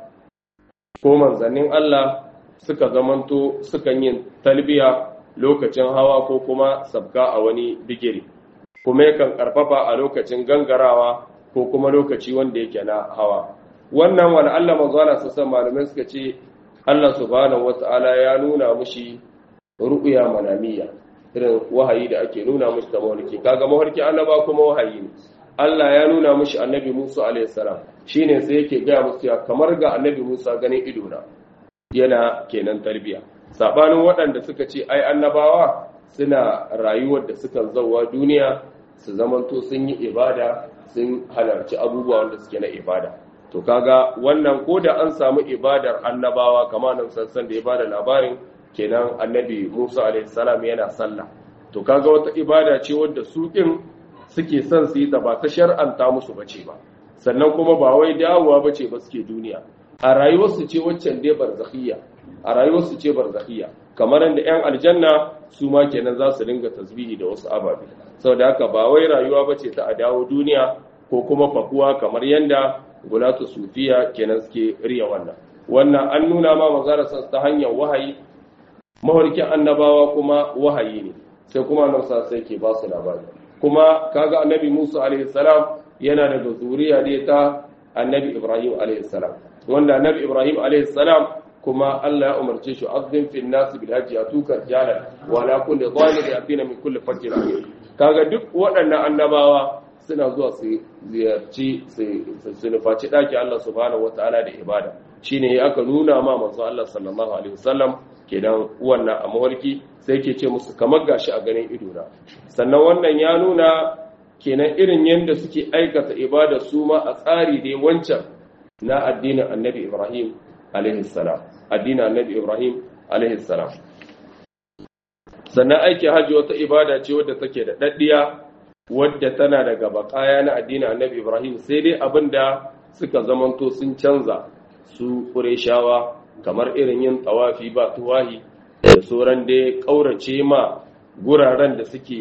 ko manzannin Allah suka zamanto sukan yin talbiya lokacin hawa ko kuma sabka a wani bigiri kuma yakan karfafa a lokacin gangarawa ko kuma lokaci wanda yake na hawa wannan wani Allah mazala sassan malamai suka ce Allah subhanahu wata'ala ya nuna mushi ru'ya manamiya irin wahayi da ake nuna mushi da mawarki kaga mawarki annaba kuma wahayi ne Allah ya nuna mushi annabi Musa alaihi salam shine sai yake ga musu ya kamar ga annabi Musa ganin ido na yana kenan tarbiya sabanin waɗanda suka ce ai annabawa suna rayuwar da suka zauwa duniya su zamanto sun yi ibada sun halarci abubuwa wanda suke na ibada to kaga wannan ko da an samu ibadar annabawa kamar nan sassan da ya bada labarin kenan annabi Musa alaihi salam yana sallah to kaga wata ibada ce wadda su din suke son su yi ta ba ta shar'anta musu bace ba sannan kuma ba wai dawowa bace ba suke duniya a rayuwarsu ce waccan dai barzakhiyya a rayuwarsu ce barzakhiyya kamar yadda yan aljanna su ma kenan za su dinga tasbihi da wasu ababe saboda haka ba wai rayuwa bace ta a dawo duniya ko kuma fakuwa kamar yanda gulatu sufiya kenan suke riya wannan wannan an nuna ma manzara ta hanyar wahayi mawarkin annabawa kuma wahayi ne sai kuma nan sa sai ke ba su labari kuma kaga annabi Musa alaihi salam yana daga zuriya ne ta annabi Ibrahim alaihi salam wanda annabi Ibrahim alaihi salam kuma Allah ya umarce shi azzin fil nas bil hajji atuka jalan wa la kulli zalim yatina min kulli fajjin amin kaga duk waɗannan annabawa suna zuwa su ziyarci su nufaci ɗaki Allah subhanahu wataala da ibada shine ya aka nuna ma manzo Allah sallallahu alaihi wasallam kenan wannan a mawarki sai ke ce musu kamar gashi a ganin ido na sannan wannan ya nuna kenan irin yadda suke aikata ibada su ma a tsari dai wancan na addinin annabi Ibrahim alaihi salam addinin annabi Ibrahim alaihi salam sannan aiki hajji wata ibada ce wadda take da daddiya wadda tana daga bakaya na addinin annabi Ibrahim sai dai abinda suka zamanto sun canza su Qurayshawa kamar irin yin tawafi ba tuwahi da sauran dai kaurace ma guraren da suke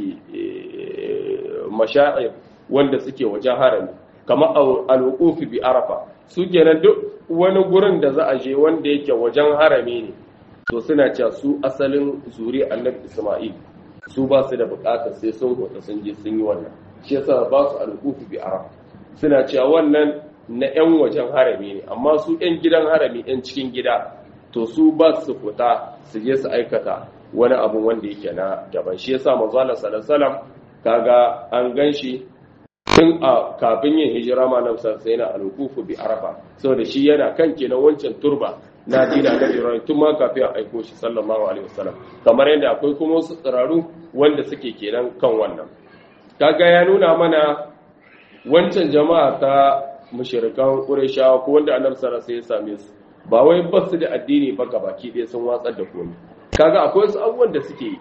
masha'ir wanda suke wajen harami kamar al'ukufi bi arafa su kenan duk wani gurin da za a je wanda yake wajen harami ne to suna cewa su asalin zuri annabi isma'il su ba su da bukatar sai sun hota sun je sun yi wannan shi yasa ba su al'ukufi bi arafa suna cewa wannan na 'yan wajen harami ne amma su 'yan gidan harami 'yan cikin gida to su ba su fita su je su aikata wani abu wanda yake na daban shi yasa manzo Allah sallallahu alaihi kaga an ganshi tun a kafin yin hijira ma nan sai na alqufu bi arafa saboda shi yana kan kenan wancan turba na dina da Ibrahim tun ma kafin a aiko shi sallallahu alaihi wasallam kamar yadda akwai kuma wasu tsiraru wanda suke kenan kan wannan kaga ya nuna mana wancan jama'a ta mushrikan Qurayshawa ko wanda Annabi sallallahu alaihi wasallam ya same su ba wai ba su da addini ba baki ɗaya sun watsar da komai kaga akwai wasu abubuwan da suke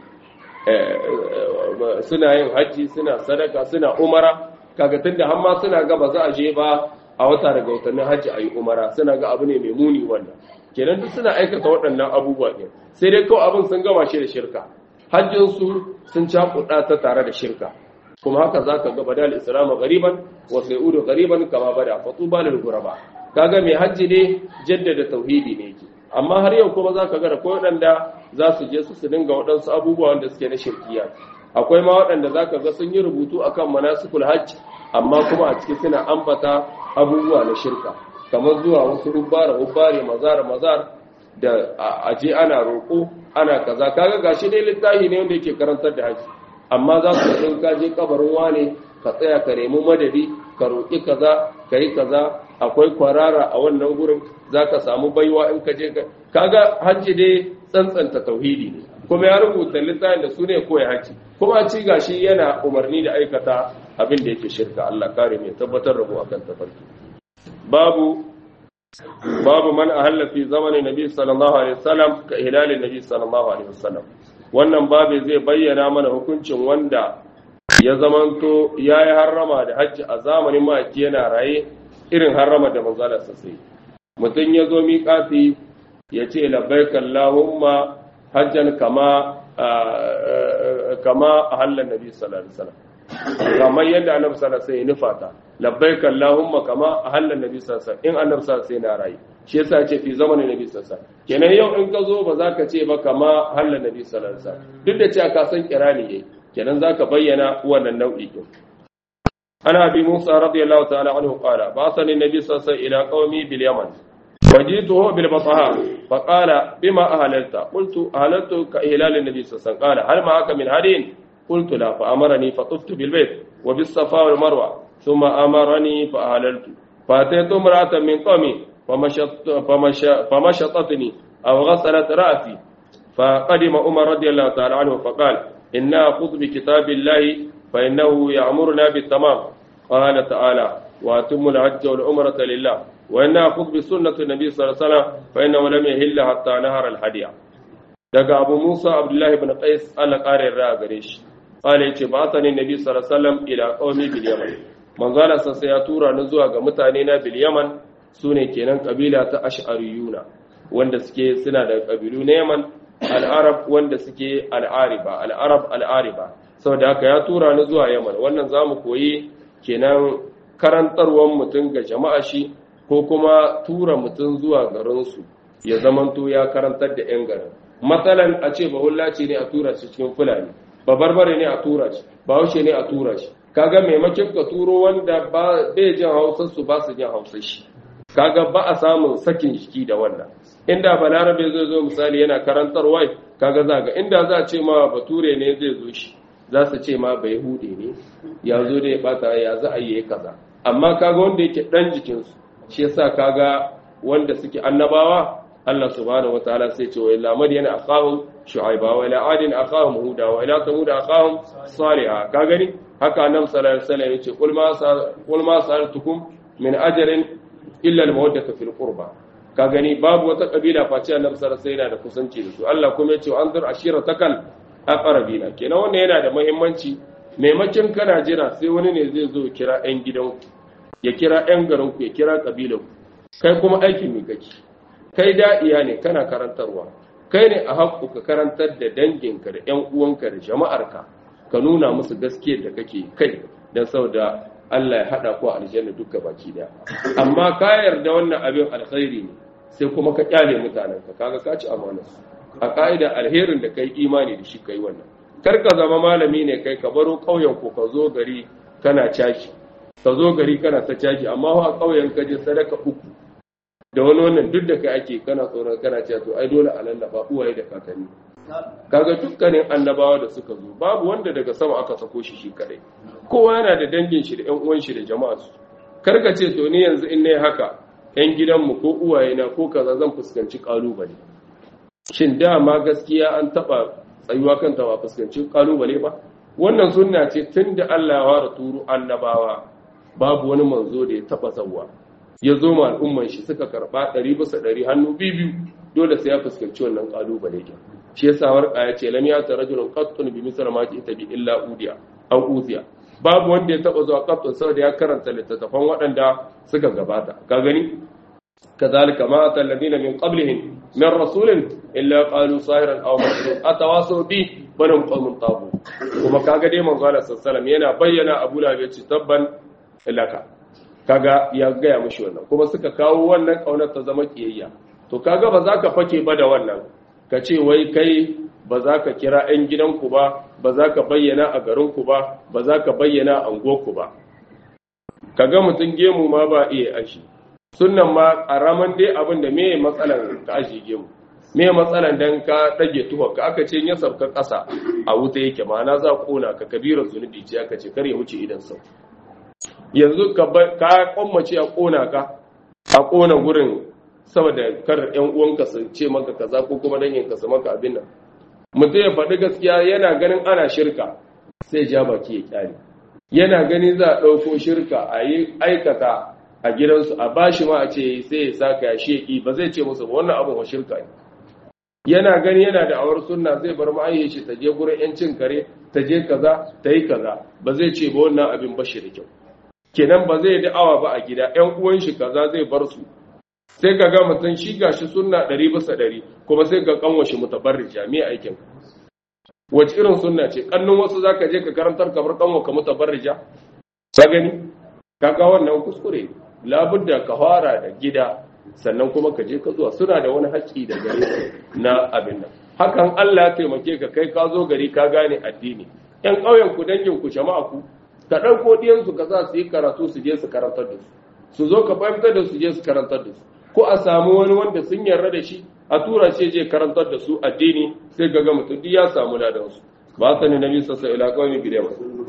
suna yin hajji suna sadaka suna umara kaga tunda har ma suna ga ba za a je ba a wata daga watannin hajji a yi umara suna ga abu ne mai muni wannan kenan duk suna aikata waɗannan abubuwa ɗin sai dai kawai abin sun gama shi da shirka hajjinsu sun cakuɗa ta tare da shirka kuma haka za ka ga badal islamu gariban wa sai'udu gariban kama bada fatuba lil ghuraba kaga mai hajji ne jaddada tauhidi ne yake amma har yau kuma zaka ga da ko waɗanda za su je su su dinga waɗansu abubuwa wanda suke na shirkiya akwai ma waɗanda zaka ga sun yi rubutu akan manasikul hajj amma kuma a ciki suna ambata abubuwa na shirka kamar zuwa wasu rubbara rubbare mazar mazar da aje ana roƙo ana kaza kaga gashi dai littafi ne wanda yake karantar da haji amma za su in ka je kabarin wane ka tsaya ka nemi madadi ka roƙi kaza ka yi kaza akwai kwarara a wannan gurin za ka samu baiwa in ka je kaga hajji dai tsantsanta tauhidi ne kuma ya rubuta littafin da su ne koya haji kuma ci gashi yana umarni da aikata abin da yake shirka Allah kare mai tabbatar da mu akan tafarki babu babu man ahalla fi zamanin nabi sallallahu alaihi wasallam ka hilalin nabi sallallahu alaihi wasallam wannan babu zai bayyana mana hukuncin wanda ya zamanto yayi harrama da hajji a zamanin maki yana raye irin harrama da manzala sai mutum ya zo miƙati ya ce labbaik allahumma hajjan kama kama ahalla nabi sallallahu alaihi wasallam kamar yadda annabi sallallahu alaihi wasallam ya nufata labbaik allahumma kama ahalla nabi sallallahu alaihi wasallam in annabi sallallahu alaihi wasallam yana rayi shi yasa ce fi zamanin nabi sallallahu alaihi wasallam kenan yau in ka zo ba za ka ce ba kama ahalla nabi sallallahu alaihi wasallam duk da cewa ka san kirani yayi kenan za ka bayyana wannan nau'i din ana bi musa radiyallahu ta'ala anhu qala ba'athani nabi sallallahu alaihi wasallam ila qaumi bil yaman وجئته بالبطحاء فقال بما أهللت قلت أهللت كإهلال النبي صلى الله عليه وسلم قال هل معك من هدي قلت لا فأمرني فطفت بالبيت وبالصفا والمروة ثم أمرني فأهللت فأتيت امرأة من قومي فمشط فمش فمشطتني أو غسلت رأسي فقدم عمر رضي الله تعالى عنه فقال إنا خذ بكتاب الله فإنه يأمرنا بالتمام قال تعالى وأتم الحج والعمرة لله وإن أخذ بسنة النبي صلى الله عليه وسلم فإنه لم يهل حتى نهر الهدي daga Abu Musa Abdullahi ibn Qais Allah ƙarin ra gare shi qala yace ba ta ne Nabi sallallahu alaihi wasallam ila qaumi bil Yaman manzala sa ya tura ni zuwa ga mutane na bil Yaman sune kenan kabila ta Ash'ariyuna wanda suke suna da kabilu na Yaman al-Arab wanda suke al-Ariba al-Arab al-Ariba saboda haka ya tura ni zuwa Yaman wannan zamu koyi kenan karantarwar mutum ga jama'a shi ko kuma tura mutum zuwa garinsu ya zamanto ya karantar da 'yan garin matsalan a ce bahulla ce ne a tura shi cikin fulani ba barbare ne a tura shi ba haushe ne a tura shi kaga maimakin ka turo wanda bai jin hausar su ba su jin hausar shi kaga ba a samun sakin jiki da wannan inda balarabe zai zo misali yana karantarwa kaga za ga inda za a ce ma bature ne zai zo shi za su ce ma bai hude ne ya zo da ya bata ya za a yi kaza amma kaga wanda yake dan jikinsu shi yasa kaga wanda suke annabawa Allah subhanahu wataala sai ce wa ila madiyana akahum shu'aiba wa ila adin akahum huda wa ila samud akahum salihah ka gani haka annabi sallallahu alaihi wasallam yace kul ma kul ma sa'altukum min ajrin illa al-mawaddata fil qurba ka gani babu wata kabila face annabi sallallahu alaihi wasallam da kusanci da su Allah kuma yace anzur ashiratakal aqrabina kenan wannan yana da muhimmanci maimakin kana jira sai wani ne zai zo kira ɗan gidanku ya kira ɗan garinku ya kira ƙabilanku kai kuma aikin mai kake kai da'iya ne kana karantarwa kai ne a haƙƙu ka karantar da danginka da ‘yan uwanka da jama'arka ka nuna musu gaskiyar da kake kai don saboda Allah ya haɗa ku a aljanna duka baki daya amma ka yarda wannan abin alkhairi ne sai kuma ka kyale mutanenka kaga ka ci amanarsu a ka'ida alherin da kai imani da shi kai wannan kar ka zama malami ne kai ka baro ƙauyen ku ka zo gari kana cashi ka zo gari kana ta caji amma a ƙauyen ka je sadaka uku da wani wannan duk da kai ake kana tsoron kana cewa to ai dole a lallaba uwaye da kakanni kaga dukkanin annabawa da suka zo babu wanda daga sama aka sako shi shi kadai kowa yana da dangin shi da ƴan uwan shi da jama'a su kar ka ce to ni yanzu in nayi haka ƴan gidanmu ko uwaye na ko kaza zan fuskanci kalubale shin dama gaskiya an taba tsayuwa kanta ba fuskanci kalubale ba wannan sunna ce tunda Allah ya ware turu annabawa babu wani manzo da ya taba zawwa ya zo ma al'umman shi suka karba ɗari bisa ɗari hannu biyu dole sai ya fuskanci wannan kalubale ke shi yasa warka ya ce lam ya ta rajulun qattun bi misal ma ta bi illa udiya aw uziya babu wanda ya taba zuwa qattun saboda ya karanta littattafan waɗanda suka gabata ka gani كذلك ما أتى الذين من قبلهم من رسول إلا قالوا ساهرا أو مجنون أتواصوا به بنهم قوم طاغوت kuma kaga dai manzo Allah sallallahu yana bayyana Abu Lahab yace tabban laka kaga ya gaya mishi wannan kuma suka kawo wannan kaunar ta zama kiyayya to kaga ba za ka fake ba da wannan ka ce wai kai ba za ka kira 'yan gidanku ba ba za ka bayyana a garinku ba ba za ka bayyana a unguwarku ba kaga mutum gemu ma ba iya ashi sunan ma ƙaramin dai abin da me matsalan ka ashi gemu me matsalan dan ka dage tuwa ka aka ce ya sabka ƙasa a wuta yake ma'ana za kona ka kabirar zunubi ce aka ce kar ya wuce idan sau yanzu ka ka kwammace a kona ka a kona gurin saboda kar ƴan uwanka su ce maka kaza ko kuma dangin ka su maka abin nan mutum ya faɗi gaskiya yana ganin ana shirka sai ja baki ya kyale yana gani za a ɗauko shirka a yi aikata a gidansu a bashi ma a ce sai ya saka ya sheki ba zai ce musu ba wannan abin wa shirka ne yana gani yana da awar sunna zai bar ma'ayyar shi ta je gurin yancin kare ta je kaza ta yi kaza ba zai ce ba wannan abin bashi da kyau kenan ba zai da'awa ba a gida ƴan uwan shi kaza zai bar su sai ka ga mutum shi gashi sunna ɗari bisa ɗari kuma sai ka kanwa shi mutabarrija me aikin wace irin sunna ce kannun wasu zaka je ka karantar kamar kanwa ka mutabarrija ka gani kaga wannan kuskure labudda ka fara da gida sannan kuma ka je ka zuwa suna da wani haƙƙi da gare na abin nan hakan Allah ya taimake ka kai ka zo gari ka gane addini ƴan ƙauyen ku dangin ku jama'a ku ka ɗauko ɗiyansu ka za su yi karatu su je su karantar da su su zo ka fahimtar da su je su karantar da su ko a samu wani wanda sun yarda da shi a tura shi je karantar da su addini sai ga ga mutum duk ya samu ladan su ba sa ne nabi sassa ila kawai bidiyar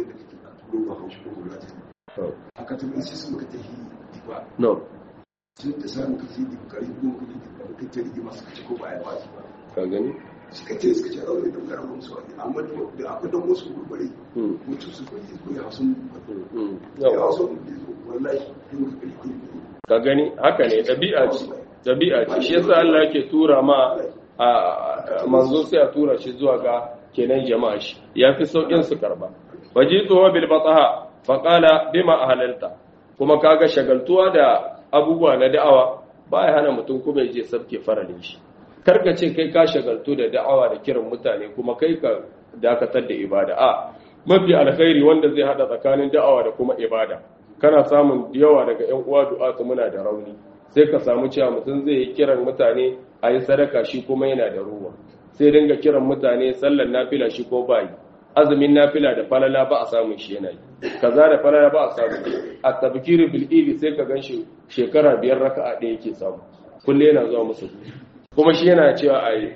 aka tabbata sai su muka tafi diba no sun da samu ka fi diba kari ko kudi da muka ta rigima suka ce ko ba ya ba su ba ka gani suka ce suka ce aure da garan musu wani amma da akwai don wasu gurbare Hmm. mutu su kudi ko ya sun Mm. ya Yawa. sun wallahi yin ka kari kudi ka gani haka ne ɗabi'a ce ɗabi'a ce shi yasa Allah yake tura ma a a- manzo sai a tura shi zuwa ga kenan jama'a shi yafi saukin su karba wajitu wa bil bataha fa qala bima ahlalta kuma kaga shagaltuwa da abubuwa na da'awa baya hana mutum kuma ya je sabke faralin shi karka ce kai ka shagaltu da da'awa da kiran mutane kuma kai ka dakatar da ibada a mafi alkhairi wanda zai hada tsakanin da'awa da kuma ibada kana samun yawa daga ƴan uwa du'atu muna da rauni sai ka samu cewa mutum zai yi kiran mutane a yi sadaka shi kuma yana da ruwa sai dinga kiran mutane sallar nafila shi ko bayi azumin nafila da falala ba a samun shi yana yi kaza da falala ba a samu a tabkiru bil ili sai ka ganshi shekara biyar raka'a ɗaya yake samu kulle yana zuwa musu kuma shi yana cewa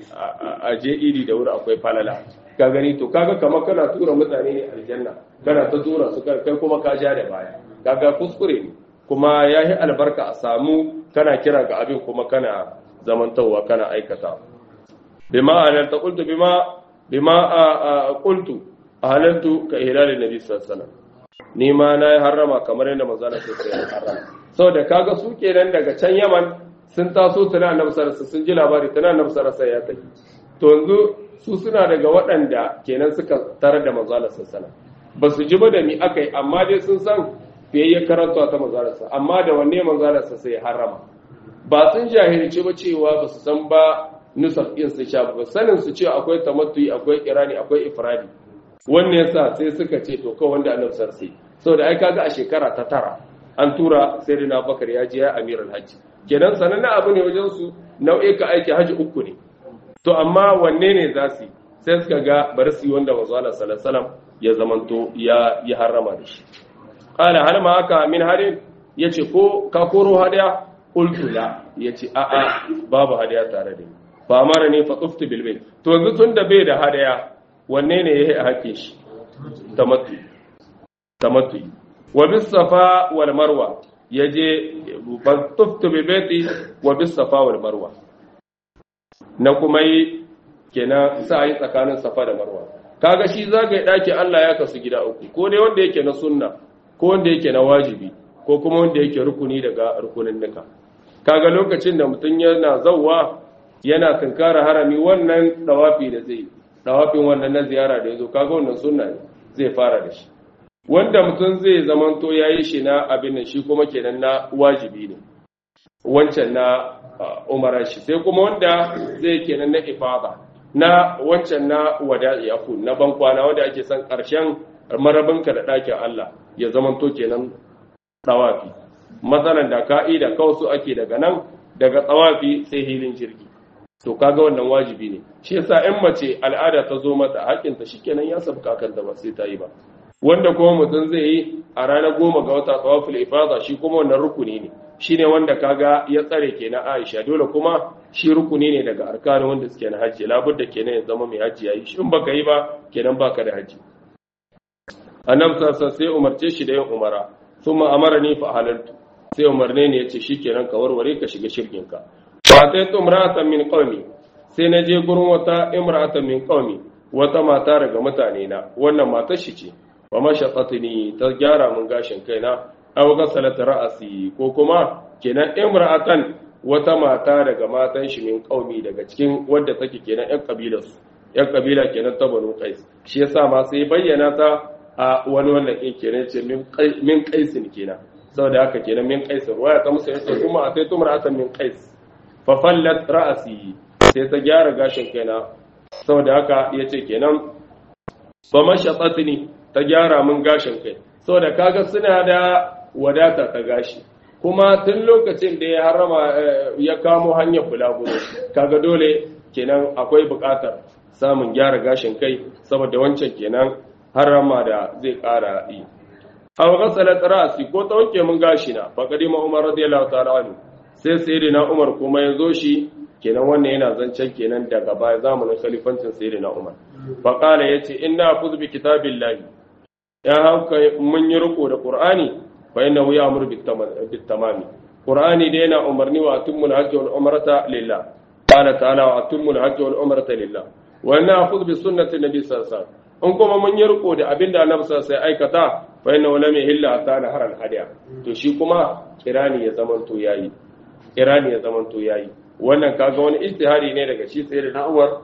a je idi da wuri akwai falala ka gani to kaga kamar kana tura mutane ne aljanna kana ta tura su kai kuma ka ja da baya kaga kuskure ne kuma yayi albarka a samu kana kira ga abin kuma kana zamantawa kana aikata bima alalta qultu bima bima qultu ahalantu ka ihlal nabi sallallahu alaihi wasallam ni ma na harrama kamar yadda manzo Allah sai ya harrama saboda kaga su kenan daga can Yaman sun taso tana annabi sallallahu alaihi sun ji labari tana annabi sallallahu alaihi ya tafi to yanzu su suna daga waɗanda kenan suka tarar da manzo Allah sallallahu ba su ji ba da mi akai amma dai sun san fiye karanta ta manzo Allah amma da wanne manzo Allah sai ya harrama ba sun jahilci ba cewa ba su san ba nusar ɗin su sha ba sanin su cewa akwai tamattuyi akwai irani akwai ifradi wannan yasa sai suka ce to kawai wanda annabi sarsi saboda ai kaga a shekara ta tara an tura sayyidina bakar ya je ya amirul hajji kenan sanannen abu ne wajen su nau'ika aiki haji uku ne to amma wanne ne za su sai suka ga bari su yi wanda manzo Allah sallallahu alaihi wasallam ya zamanto ya ya harrama da shi qala hal ma haka min harin yace ko ka koro hadiya qultu la yace a a babu hadiya tare da ni fa mara ne fa tuftu bil bayt to yanzu tunda bai da hadiya wanne ne yayi hake shi tamattu tamattu wa bis safa wal marwa yaje fa tuftu bil bayt wa bis safa wal marwa na kuma yi kenan sa yi tsakanin safa da marwa kaga shi zagaye daki Allah ya kasu gida uku ko dai wanda yake na sunna ko wanda yake na wajibi ko kuma wanda yake rukuni daga rukunin nika kaga lokacin da mutum yana zawwa yana kankara harami wannan dawafi da zai dawafin wannan na ziyara da yazo kaga wannan sunna ne zai fara da shi wanda mutum zai zamanto yayi shi na abin nan shi kuma kenan na wajibi ne wancan na umara shi sai kuma wanda zai kenan na ifada na wancan na wada'i aku na bankwana wanda ake son karshen marabinka da ɗakin Allah ya zamanto kenan tsawafi matsalan da ka'ida kawai su ake daga nan daga tsawafi sai hilin jirgi to kaga wannan wajibi ne shi yasa in mace al'ada ta zo mata hakinta shikenan ya sabka kan da ba sai ta yi ba wanda kuma mutum zai yi a ranar goma ga wata tsawafil ifada shi kuma wannan rukuni ne shine wanda kaga ya tsare kenan Aisha dole kuma shi rukuni ne daga arkanin wanda suke na hajji labudda kenan ya zama mai hajji yayi shi in baka yi ba kenan baka da hajji annabi sassa sai umarce shi da yin umara thumma amarani fa halaltu sai umarne ne yace shikenan ka warware ka shiga shirkin ka fa sai tumratan min qaumi sai na je gurin wata imra'ata min qaumi wata mata daga mutane na wannan matar shi ce wa mashaqqatni ta gyara mun gashin kaina aw ghasalat ra'si ko kuma kenan imra'atan wata mata daga matan shi min qaumi daga cikin wadda take kenan ƴan kabilar su ƴan kabila kenan ta Banu Qais shi yasa ma sai bayyana ta a wani wannan ɗin kenan ce min qaisin kenan saboda haka kenan min qais waya ta musu yace kuma a sai tumar atan min qais fa fallat ra'si sai ta gyara gashin kaina saboda haka yace kenan fa mashatatni ta gyara min gashin kai saboda kaga suna da wadata ta gashi kuma tun lokacin da ya harama ya kamo hanyar bulaguro kaga dole kenan akwai buƙatar samun gyara gashin kai saboda wancan kenan harama da zai ƙara yi aw ghasalat ra'si ko ta wanke mun gashi na fa kadima umar radiyallahu ta'ala anhu sai sayyidina umar kuma ya zo shi kenan wannan yana zancen kenan daga baya zamanin khalifancin sayyidina umar fa qala yace inna khudh bi kitabillahi ya hauka mun yi riko da qur'ani fa innahu ya'muru bit tamami qur'ani da yana umarni wa atimul hajj wal umrata lillah qala ta'ala wa atimul hajj wal umrata lillah wa inna khudh bi sunnati nabi sallallahu alaihi wasallam in kuma mun yi riko da abinda annabi sallallahu alaihi aikata fa inna wala mai hilla hatta na haral hadiya to shi kuma kirani ya zaman to yayi kirani ya zaman to yayi wannan kaga wani ijtihadi ne daga shi sai da na Umar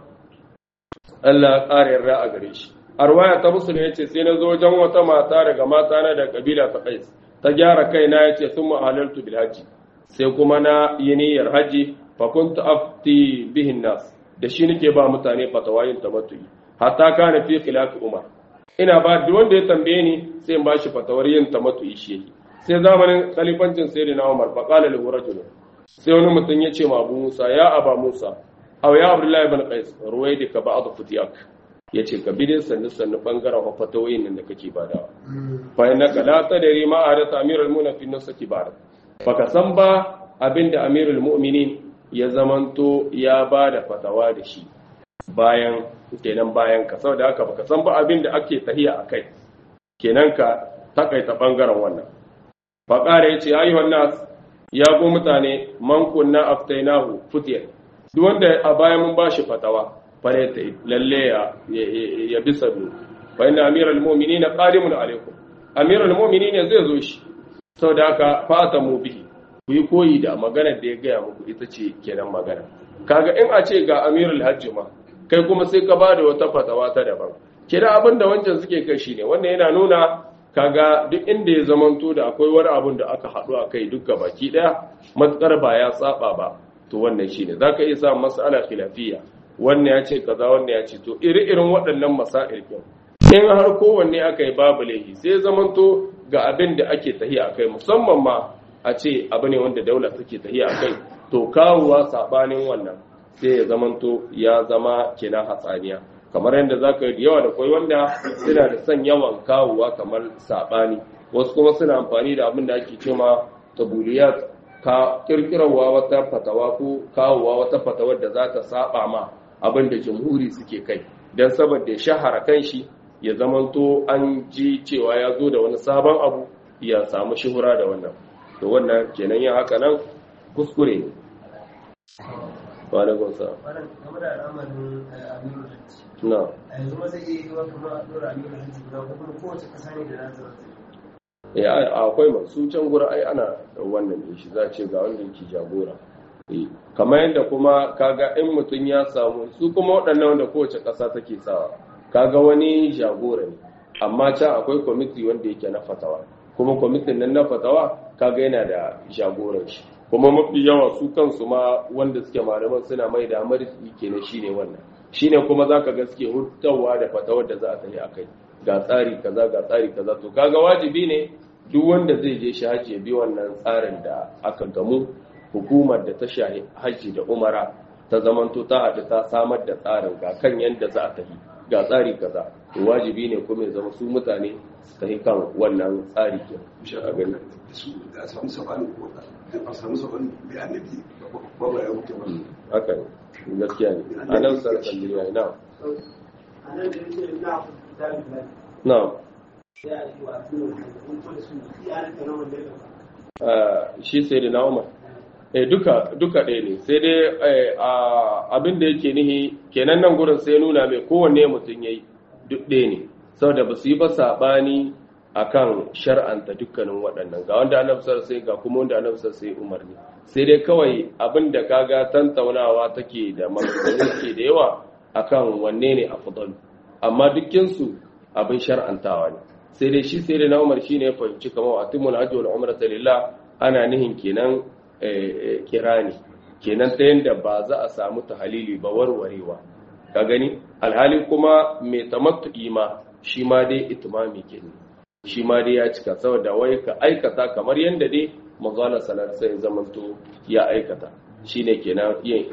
Allah ƙara yarda a gare shi arwaya ta musulmi yace sai na zo wajen wata mata daga mata na da kabila ta Qais ta gyara kaina yace thumma halaltu bil haji sai kuma na yi niyyar haji fa kuntu afti bihin nas da shi nake ba mutane fatawayin tamattu'i hatta kana fi khilafi umar ina ba duk wanda ya tambaye ni sai in bashi fatawar yin tamattu shi sai zamanin khalifancin sayyidina umar fa qala lahu rajul sai wani mutum ya ce ma abu musa ya aba musa aw ya abdullahi ibn qais ruwaidika ba'd futiyak yace ka bi dai sannu sannu bangaren fatawoyin nan da kake badawa fa innaka la tadri ma adatha amirul mu'minin fi nafsiki ba'd baka san ba abinda amirul mu'minin ya zamanto ya bada fatawa da shi bayan kenan bayan ka saboda haka baka san ba abin da ake tahiya akai kenan ka takaita bangaren wannan fa qara yace ayyuhan nas ya go mutane man kunna aftainahu futiya duk wanda a bayan mun bashi fatawa fare ta lalle ya ya bi sabu fa inna amiral mu'minina qadimun alaikum amiral mu'minina zai zo shi saboda haka fata mu bihi ku yi koyi da maganar da ya gaya muku ita ce kenan magana kaga in a ce ga amirul hajji ma kai kuma sai ka bada wata fatawa ta daban kira abin da wancan suke kai shine wannan yana nuna kaga duk inda ya zamanto da akwai wani abun da aka haɗu a kai duka baki ɗaya matsar ba ya saba ba to wannan shine zaka iya samun mas'ala khilafiyya wannan ya ce kaza wannan ya ce to iri-irin waɗannan masail kin in har kowanne aka yi babu laifi sai zamanto ga abin da ake tahiya akai musamman ma a ce abu ne wanda daula take tahiya akai to kawowa sabanin wannan sai ya zamanto ya zama kenan hatsaniya kamar yadda za ka yi da yawa da kwai wanda suna da son yawan kawowa kamar saɓani wasu kuma suna amfani da abin da ake cema tabuliyat ka kirkirarwa wata fatawa ko kawowa wata fatawar da za ta saba ma abin da jamhuri suke kai don saboda ya shahara kanshi ya zamanto an ji cewa ya zo da wani sabon abu ya samu shuhura da wannan to wannan kenan yin haka nan kuskure ne Walaikun sa. game da al'amarin amiru hajji Na. a yanzu ma zai iya yi wa kamar a ɗora amiru hajji guda ko kuma kowace ƙasa ne da nata wata Eh akwai masu can gura ai ana wannan ne shi za ce ga wanda yake jagora. Eh kamar yadda kuma kaga in mutum ya samu su kuma waɗannan wanda kowace ƙasa take sawa kaga wani jagora ne amma can akwai kwamiti wanda yake na fatawa kuma kwamitin nan na fatawa kaga yana da jagoran shi kuma mafi yawa su kansu ma wanda suke malaman suna mai da marisi kenan shine wannan shine kuma zaka ga suke hutawa da fatawar da za a tafi akai ga tsari kaza ga tsari kaza to kaga wajibi ne duk wanda zai je shi haji ya bi wannan tsarin da aka gamu hukumar da ta shahi haji da umara ta zamanto ta haɗu ta samar da tsarin ga kan yadda za a tafi ga tsari kaza to wajibi ne kuma ya zama su mutane su tafi kan wannan tsari ke a gani su da samu sabani ko da a samu sabani da annabi ba ba ya wuce ba haka ne gaskiya ne a nan sarkar duniya na a nan da yake na kitabin lafi na sai a yi wa amiru hajji kun kuma su iya rika na wanda ya shi sai da na umar eh duka duka ɗaya ne sai dai abin da yake nihi kenan nan gurin sai nuna mai kowanne mutum yayi duk ɗaya ne saboda ba su yi ba saɓani akan shar'anta dukkanin waɗannan ga wanda annabi sai ga kuma wanda annabi sai umarni sai dai kawai abin da kaga tantaunawa take da maganganu ke da yawa akan wanne ne afdalu amma dukkin su abin shar'antawa ne sai dai shi sai dai na Umar shine ya fahimci kamar atimul hajji wal umrata lillah ana nihin kenan kirani kenan ta yanda ba za a samu tahalili ba warwarewa ka gani alhali kuma mai tamattu'i ma shi ma dai itimami kenan shi ma dai ya cika saboda wai ka aikata kamar yadda dai mazala salar sai zamanto ya aikata shine kenan yin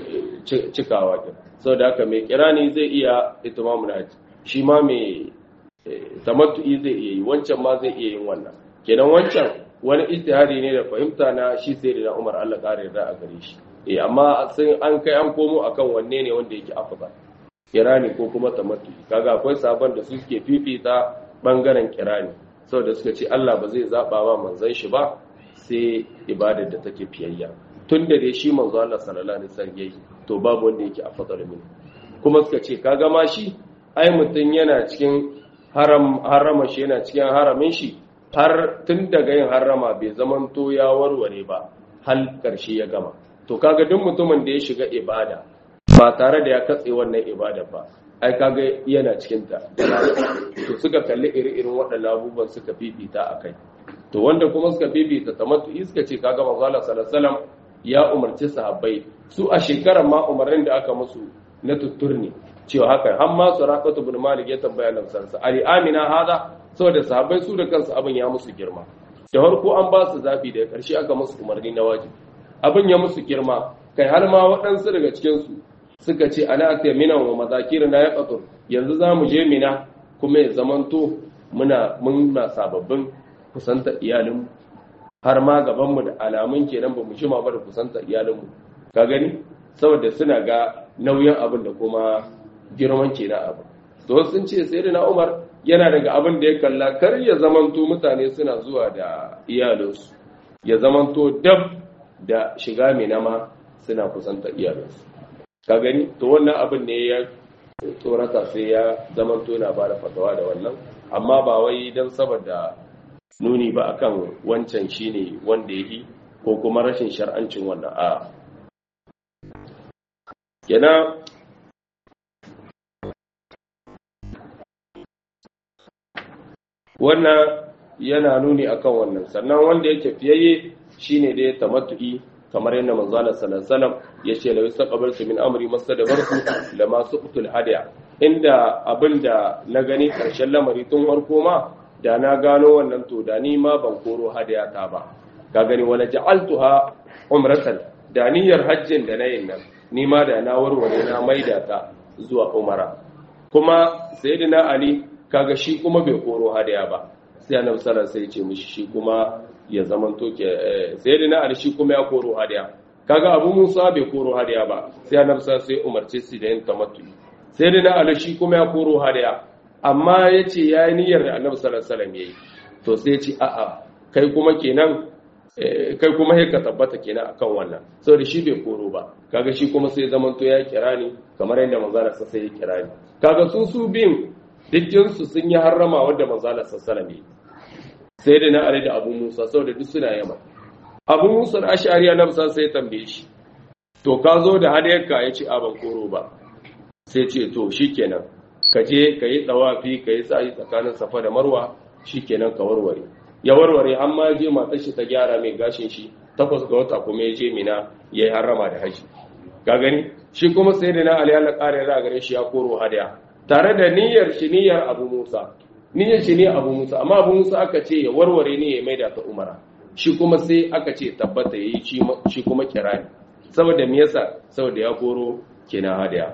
cikawa kin saboda haka mai kirani zai iya itimamul hajji shi ma mai tamattu'i zai iya yi wancan ma zai iya yin wannan kenan wancan wani ijtihadi ne da fahimta na shi sai da Umar Allah kare yarda a gare shi eh amma sai an kai an komo akan wanne ne wanda yake afdal kirani ko kuma tamattu'i kaga akwai sabon da su suke fifita bangaren kirani saboda suka ce Allah ba zai zaba wa manzon shi ba sai ibadar da take fiyayya tun da dai shi manzo Allah sallallahu alaihi wasallam yayi to babu wanda yake afdal min kuma suka ce kaga ma shi ai mutun yana cikin haram harama shi yana cikin haramin shi har tun daga yin harama bai zamanto ya warware ba hal karshe ya gama to kaga duk mutumin da ya shiga ibada ba tare da ya katse wannan ibada ba ai kaga yana cikin ta to suka kalli iri-irin waɗannan abubuwan suka fifita a kai to wanda kuma suka fifita tamattu suka ce kaga manzo Allah sallallahu alaihi wasallam ya umarci sahabbai su a shekarar ma umarnin da aka musu na tutturni cewa haka har ma suraqatu bin malik ya tambaya nan sansa ali amina hada saboda sahabbai su da kansu abin ya musu girma da farko an ba su zabi da karshe aka musu umarni na wajibi abin ya musu girma kai har ma waɗansu daga cikin su suka ce ana atiya mina wa mazakir na ya qatur yanzu za mu je mina kuma ya zamanto muna muna sababbin kusanta iyalinmu har ma gabanmu da alamun kenan ba mu jima ba da kusanta iyalinmu ka gani saboda suna ga nauyin abin da kuma girman ke na abu to sun ce sai da na umar yana daga abin da ya kalla kar ya zamanto mutane suna zuwa da iyalinsu ya zamanto dab da shiga mina ma suna kusanta iyalinsu ka gani to wannan abin ne ya tsorata sai ya zamanto yana ba da fatawa da wannan amma ba wai don saboda nuni ba akan wancan shine wanda yi ko kuma rashin shar'ancin wannan a yana wannan yana nuni akan wannan sannan wanda yake fiyayye shine da ya tamattu'i kamar yadda manzala sallallahu ya ce la yastaqbaltu min amri mastadbartu lama suqtul hadiya inda abinda na gani karshen lamari tun farko ma da na gano wannan to da ni ma ban koro hadiya ta ba ka gani wala ja'altuha umratan da niyyar hajjin da nayin nan ni ma da na warware na maida ta zuwa umara kuma sayyidina ali kaga shi kuma bai koro hadiya ba sai annabi sallallahu alaihi wasallam sai ya ce mishi shi kuma ya zaman toke sai da na arshi kuma ya koro hadiya kaga abu musa bai koro hadiya ba sai annabi sai umarce su da yin tamattu sai da na arshi kuma ya koro hadiya amma yace ya yi niyyar da annabi sallallahu alaihi wasallam yayi to sai ya ce a'a kai kuma kenan kai kuma sai ka tabbata kenan akan wannan saboda shi bai koro ba kaga shi kuma sai zaman to ya kira ni kamar yadda manzala sai ya kira ni kaga su su bin dukkan su sun yi harrama wanda manzala sallallahu alaihi wasallam sai da na are da abu musa saboda duk suna yama abu musa da ashariya na musa sai tambaye shi to ka zo da hadayarka ya ce ban koro ba sai ce to shikenan ka je ka yi tsawafi ka yi sa'i tsakanin safa da marwa shikenan ka warware ya warware an ma je matar shi ta gyara mai gashin shi takwas ga wata kuma ya je mina ya yi harrama da haji ka gani shi kuma sai da na ali Allah ƙara ya gare shi ya koro hadaya tare da niyyar shi niyyar abu musa niyyar shi ne abu musa amma abu musa aka ce ya warware ne ya maida ta umara shi kuma sai aka ce tabbata ya yi shi kuma kirani saboda me yasa saboda ya koro kenan hadaya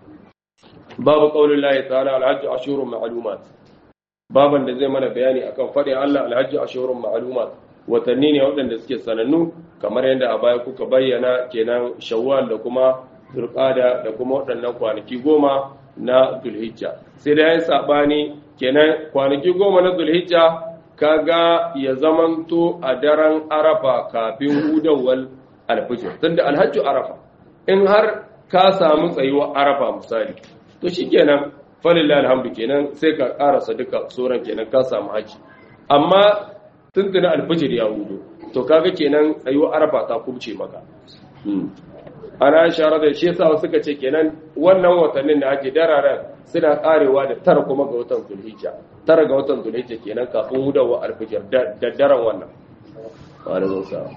babu qaulin lahi ta'ala alhajj ashurun ma'lumat baban da zai mana bayani akan fadin Allah alhajj ashurun ma'lumat watanni ne waɗanda suke sanannu kamar yadda a baya kuka bayyana kenan shawwal da kuma zulqada da kuma waɗannan kwanaki goma na zulhijja sai da yayin sabani kenan kwanaki goma na zulhijja kaga ya zamanto a daren arafa kafin hudawar alfijir tunda alhajju arafa in har ka samu tsayuwa arafa misali to shikenan falillahi alhamdu kenan sai ka karasa duka sauran kenan ka samu haji amma tuntuna alfijir ya hudu to kaga kenan tsayuwa arafa ta kubce maka ana shara da shi yasa suka ce kenan wannan watannin da ake dararen suna karewa da tara kuma ga watan zulhijja tara ga watan zulhijja kenan kafin hudawa alfijir da daren wannan alaikum salam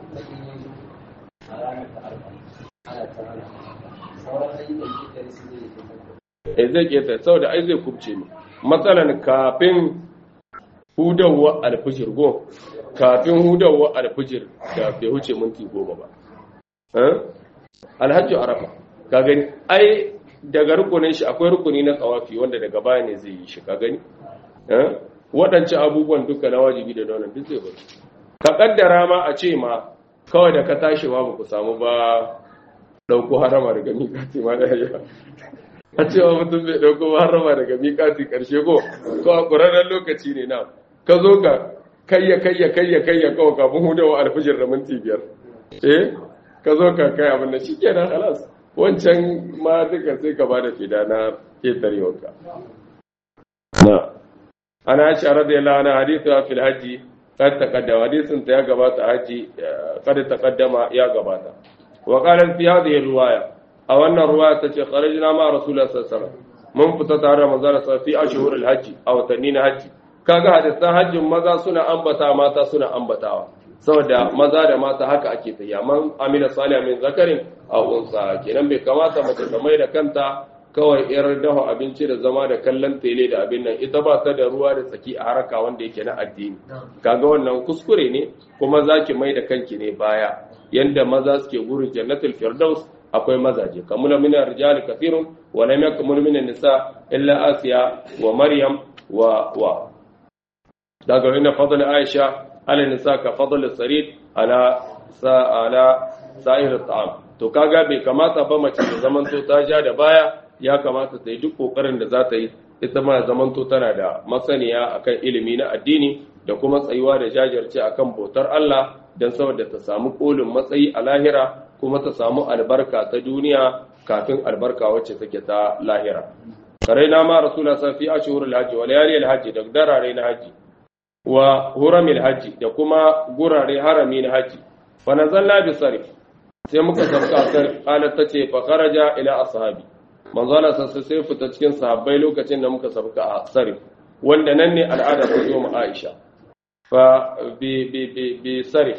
eh zai keta saboda ai zai kubce ne matsalan kafin hudawa alfijir go kafin hudawa alfijir da bai huce minti goma ba alhaji arafa ka gani ai daga rukunin shi akwai rukuni na tsawafi wanda daga baya ne zai yi shi ka gani waɗancan abubuwan duka na wajibi da donan duk zai bari ka kaddara ma a ce ma kawai da ka tashi ma ku samu ba ɗauko harama daga miƙati ma da ya a cewa mutum bai ɗauko harama daga miƙati ƙarshe ko ko a ƙurarren lokaci ne na ka zo ka kayya kayya kayya kayya kawai kafin hudawa alfijir da minti biyar eh ka zo ka kai abin da shi kenan halas wancan ma duka sai ka ba da fida na ketarewarka na ana shi radiyallahu anha hadithu fil hajji kad taqaddama hadithun ta ya gabata haji kad taqaddama ya gabata wa qala fi hadhihi riwaya a wannan riwaya tace kharajna ma rasulullah sallallahu alaihi wasallam mun fita tare da manzon sa fi ashhur al hajji a watanni na hajji kaga hadisan hajjin maza suna ambata mata suna ambatawa saboda maza da mata haka ake tafiya man amila salih min zakarin a unsa kenan bai kamata mace ta mai da kanta kawai yar dafa abinci da zama da kallon tele da abin nan ita ba ta da ruwa da tsaki a haraka wanda yake na addini kaga wannan kuskure ne kuma zaki mai da kanki ne baya yanda maza suke gurin jannatul firdaus akwai mazaje kamula min rijali kathirun wa lam yakmul min nisa illa asiya wa maryam wa wa daga inna fadl aisha ala nisa ka fadl sarid ala sa ala sa'ir at'am to kaga bai kamata ba mace ta zamanto ta ja da baya ya kamata ta yi duk kokarin da za ta yi ita ma zamanto tana da masaniya akan ilimi na addini da kuma tsayuwa da jajirce akan bautar Allah don saboda ta samu kolin matsayi a lahira kuma ta samu albarka ta duniya kafin albarka wacce take ta lahira karaina ma rasulullah sa fi ashhurul hajji wa layalil hajji da darare na hajji wa huramil hajji da kuma gurare harami na hajji fa nazalna bi sarif sai muka sauka sarif qalat tace fa kharaja ila ashabi manzo Allah sai sai fita cikin sahabbai lokacin da muka sauka a sarif wanda nan ne al'ada ta zo mu Aisha fa bi bi bi bi sarif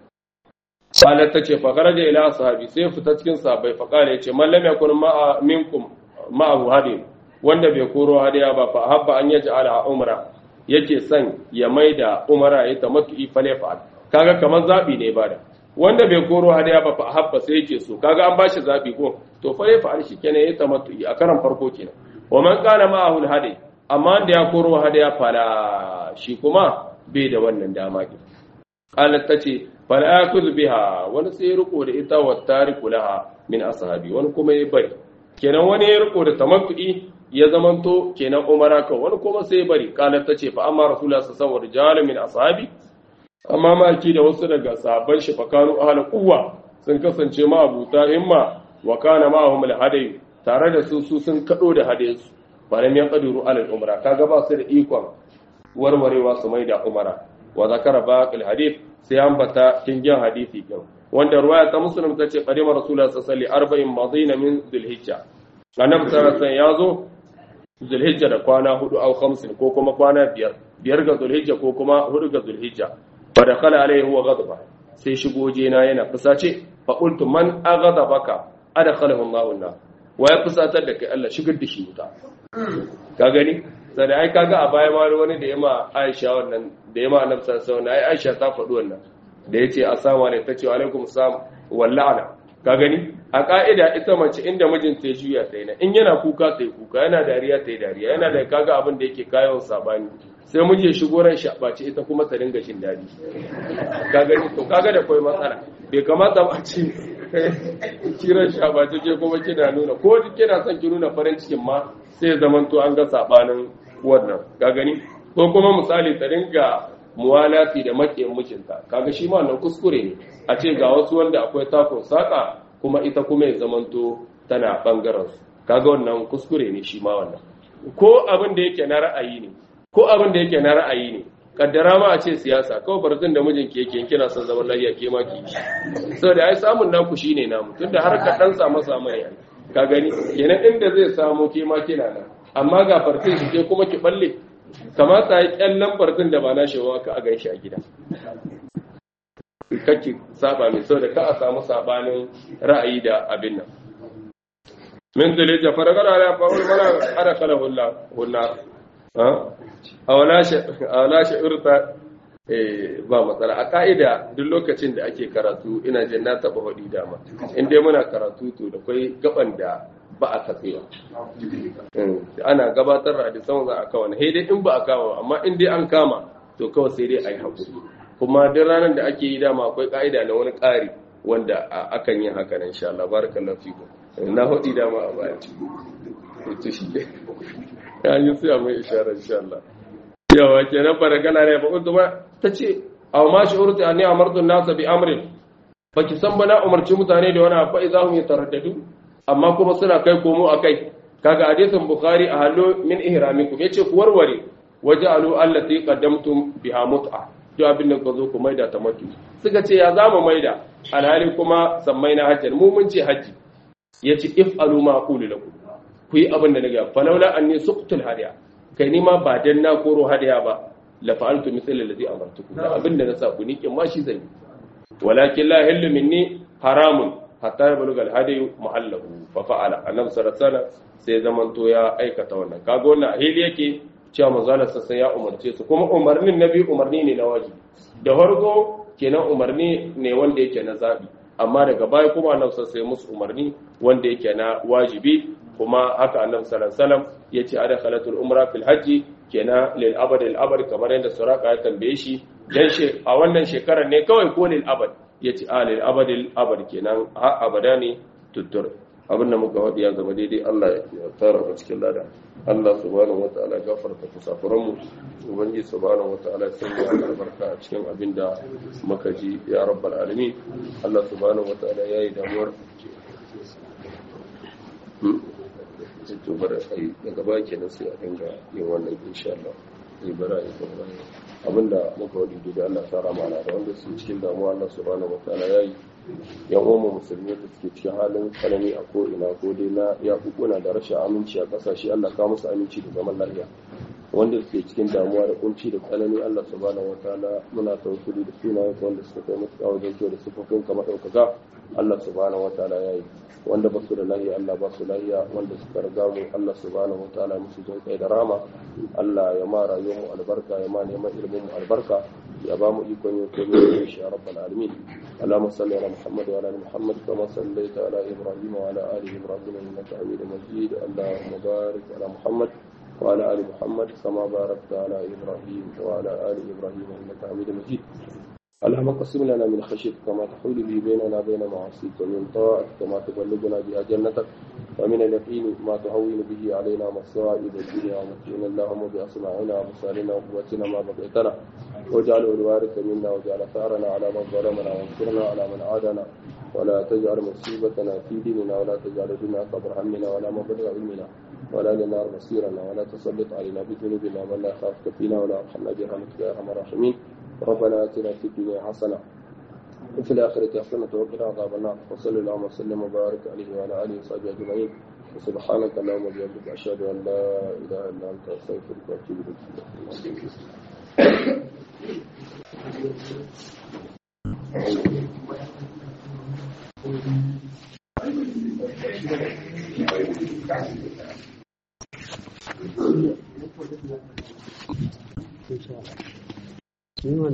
qalat tace fa kharaja ila ashabi sai fita cikin sahabbai fa qala yace man lam yakun ma'a minkum ma'ahu hadi wanda bai koro hadiya ba fa habba an yaj'ala umra yake son ya maida umara ya tamattu falefa kaga kamar zabi ne bada wanda bai koro hadiya ba fa habba sai yake so kaga an bashi zabi ko to falefa shi kenan ya tamattu a karan farko kenan wa man kana ma'ahu hadi amma da ya koro hadiya fala shi kuma bai da wannan dama ki qalat tace fala akul biha wani sai riko da ita wa tariku laha min ashabi wani kuma ya bari kenan wani ya riko da tamattu ya zamanto kenan umara kan wani kuma sai bari kalar ta ce fa amma rasulullah sallallahu alaihi wasallam min ashabi amma maki da wasu daga sahabban shi fakanu ahli quwwa sun kasance ma abuta himma wa kana ma'ahum al tare da su su sun kado da hadayensu ba lam yaqdiru ala al-umra kaga ba su da ikon warwarewa su mai da umara wa zakara baqil hadith sai ambata kingin hadisi kin wanda ruwaya ta muslim tace qadima rasulullah sallallahu alaihi wasallam arba'in madina min dhulhijja annabi sallallahu alaihi wasallam yazo zulhijja da kwana hudu au khamsin ko kuma kwana biyar biyar ga zulhijja ko kuma hudu ga zulhijja fa dakhala alaihi huwa ghadaba sai shigo jena yana fusace fa qultu man aghadabaka adkhalahu Allahu an wa ya fusatar da kai Allah shigar da shi wuta ka gani sai ai kaga a baya ma wani da yama Aisha wannan da yama Annabi sallallahu alaihi wasallam ai Aisha ta faɗi wannan da yace assalamu alaikum tace wa alaikum assalam walla'ana ka gani a ka'ida ita mace inda mijinta ya juya ta yi in yana kuka ta yi kuka yana dariya ta yi dariya yana da kaga abin da yake kayan sabani sai muje shigo ran shabace ita kuma ta dinga shin dadi ka gani to kaga da koi matsala bai kamata ba ce kiran shabace ke kuma kina nuna ko kina son ki nuna farin cikin ma sai zaman to an ga sabanin wannan ka gani ko kuma misali ta dinga muwalati da makiyin mijinta kaga shi ma wannan kuskure ne a ce ga wasu wanda akwai takon saka kuma ita kuma ya zamanto tana bangaren su kaga wannan kuskure ne shi ma wannan ko abin da yake na ra'ayi ne ko abin da yake na ra'ayi ne kaddara ma a ce siyasa kawai barzin da mijinki yake kina son zaman lafiya ke ma ki saboda ai samun naku shine namu tunda har ka dan samu samu ne ka gani kenan inda zai samu ke ma kina nan amma ga farfin shi ke kuma ki balle kamata yi kyallan farfin da ba na shi ka a ganshi a gida kake saba mai saboda ka a samu sabanin ra'ayi da abin nan min zulija faragara ala fa'ul mana ara kala hulla hulla a wala sha'urta ba matsala a ka'ida duk lokacin da ake karatu ina jin na taɓa haɗi dama in dai muna karatu to da kwai gaban da ba a katsewa ana gabatar da hadisan za a kawo na dai in ba a kawo amma in dai an kama to kawai sai dai a yi haƙuri kuma duk ranar da ake yi dama akwai ka'ida na wani ƙari wanda akan yi haka nan insha Allah barakallahu fikum na haɗi dama a baya to shi ya yi sai mai isharar insha Allah yawa kenan faragala ne ba kuma ta ce aw ma shu'urti anni amartu an-nasa bi amrin baki san ba na umarci mutane da wani abu idan hum yataraddadu amma kuma suna kai komo akai kaga hadisin bukhari a hallo min ihramikum yace ku warware waja'alu allati qaddamtum biha mut'a duk abin da zo ku maida ta matu suka ce ya zama maida alhali kuma sammai na hajjar mu mun ce haji yace if'alu ma aqulu lakum ku yi abin da na gaya falaula an ne suqtul hadiya kai ni ma ba dan na koro hadiya ba la fa'altu mithla alladhi amartukum da abin da na sa ku nikin ma shi zan yi walakin la hillu minni haramun hatta yablugha al-hadi muhallahu fa fa'ala annabi sallallahu alaihi wasallam sai zaman to ya aikata wannan kaga wannan ahili yake cewa manzalar sa sai ya umarce su kuma umarnin nabi umarni ne na wajibi da farko kenan umarni ne wanda yake na zabi amma daga baya kuma annabi sai musu umarni wanda yake na wajibi kuma haka annabi sallallahu alaihi wasallam yace adkhalatul umra fil hajji kenan lil abad al abad kamar yadda suraka ya tambaye shi dan shi a wannan shekarar ne kawai ko lil abad yace a lil abad al abad kenan har abada ne tuttur abin da muka wadi ya zama daidai Allah ya tara mu cikin lada Allah subhanahu wataala gafarta kusafuran mu ubangiji subhanahu wataala sun ya albarka a cikin abin da muka ji ya rabbal alamin Allah subhanahu wataala yayi damuwar to bara ai daga baya kenan sai a dinga yin wannan insha Allah zai bara ya kuma abinda muka wadi da Allah tsara mana da wanda su cikin damuwa Allah subhanahu wataala yayi yan uwan musulmi da suke cikin halin tsanani a ko ina ko dai na ya hukuna da rashin aminci a kasashe Allah ka musu aminci da zaman lafiya wanda suke cikin damuwa da kunci da tsanani Allah subhanahu wataala muna tawassuli da sunayen wanda suka kai musu kawo da da sifofin kamar daukaka Allah subhanahu wataala yayi wanda ba su da lahiya Allah ba su lahiya wanda suka riga mu Allah subhanahu wataala musu jin kai da rama Allah ya ma rayuwar mu albarka ya ma neman ilimin mu albarka ya ba mu ikon yin komai da shi ya rabbal alamin اللهم صل على محمد وعلى ال محمد كما صليت على ابراهيم وعلى ال ابراهيم انك حميد مجيد اللهم بارك على محمد وعلى ال محمد كما باركت على ابراهيم وعلى ال ابراهيم انك حميد مجيد اللهم قسم لنا من خشيتك ما تحول به بيننا وبين معاصيك ومن طاعتك ما تبلغنا بها جنتك ومن اليقين ما تهون به علينا مصائب الدنيا ومتعنا اللهم بأسماعنا وبصارنا وقوتنا ما بقيتنا واجعله الوارث منا واجعل ثارنا على من ظلمنا وانصرنا على من عادنا ولا تجعل مصيبتنا في ديننا ولا تجعل الدنيا كبر همنا ولا مبلغ علمنا ولا لنار مصيرنا ولا تسلط علينا بذنوبنا من لا يخافك فينا ولا يرحمنا برحمتك يا ارحم الراحمين ربنا اتنا في الدنيا حسنه وفي الآخرة حسنة وقنا عذاب النار وصلى اللهم وسلم وبارك عليه وعلى آله وصحبه أجمعين وسبحانك اللهم وبحمدك أشهد أن لا إله إلا أنت أستغفرك وأتوب إليك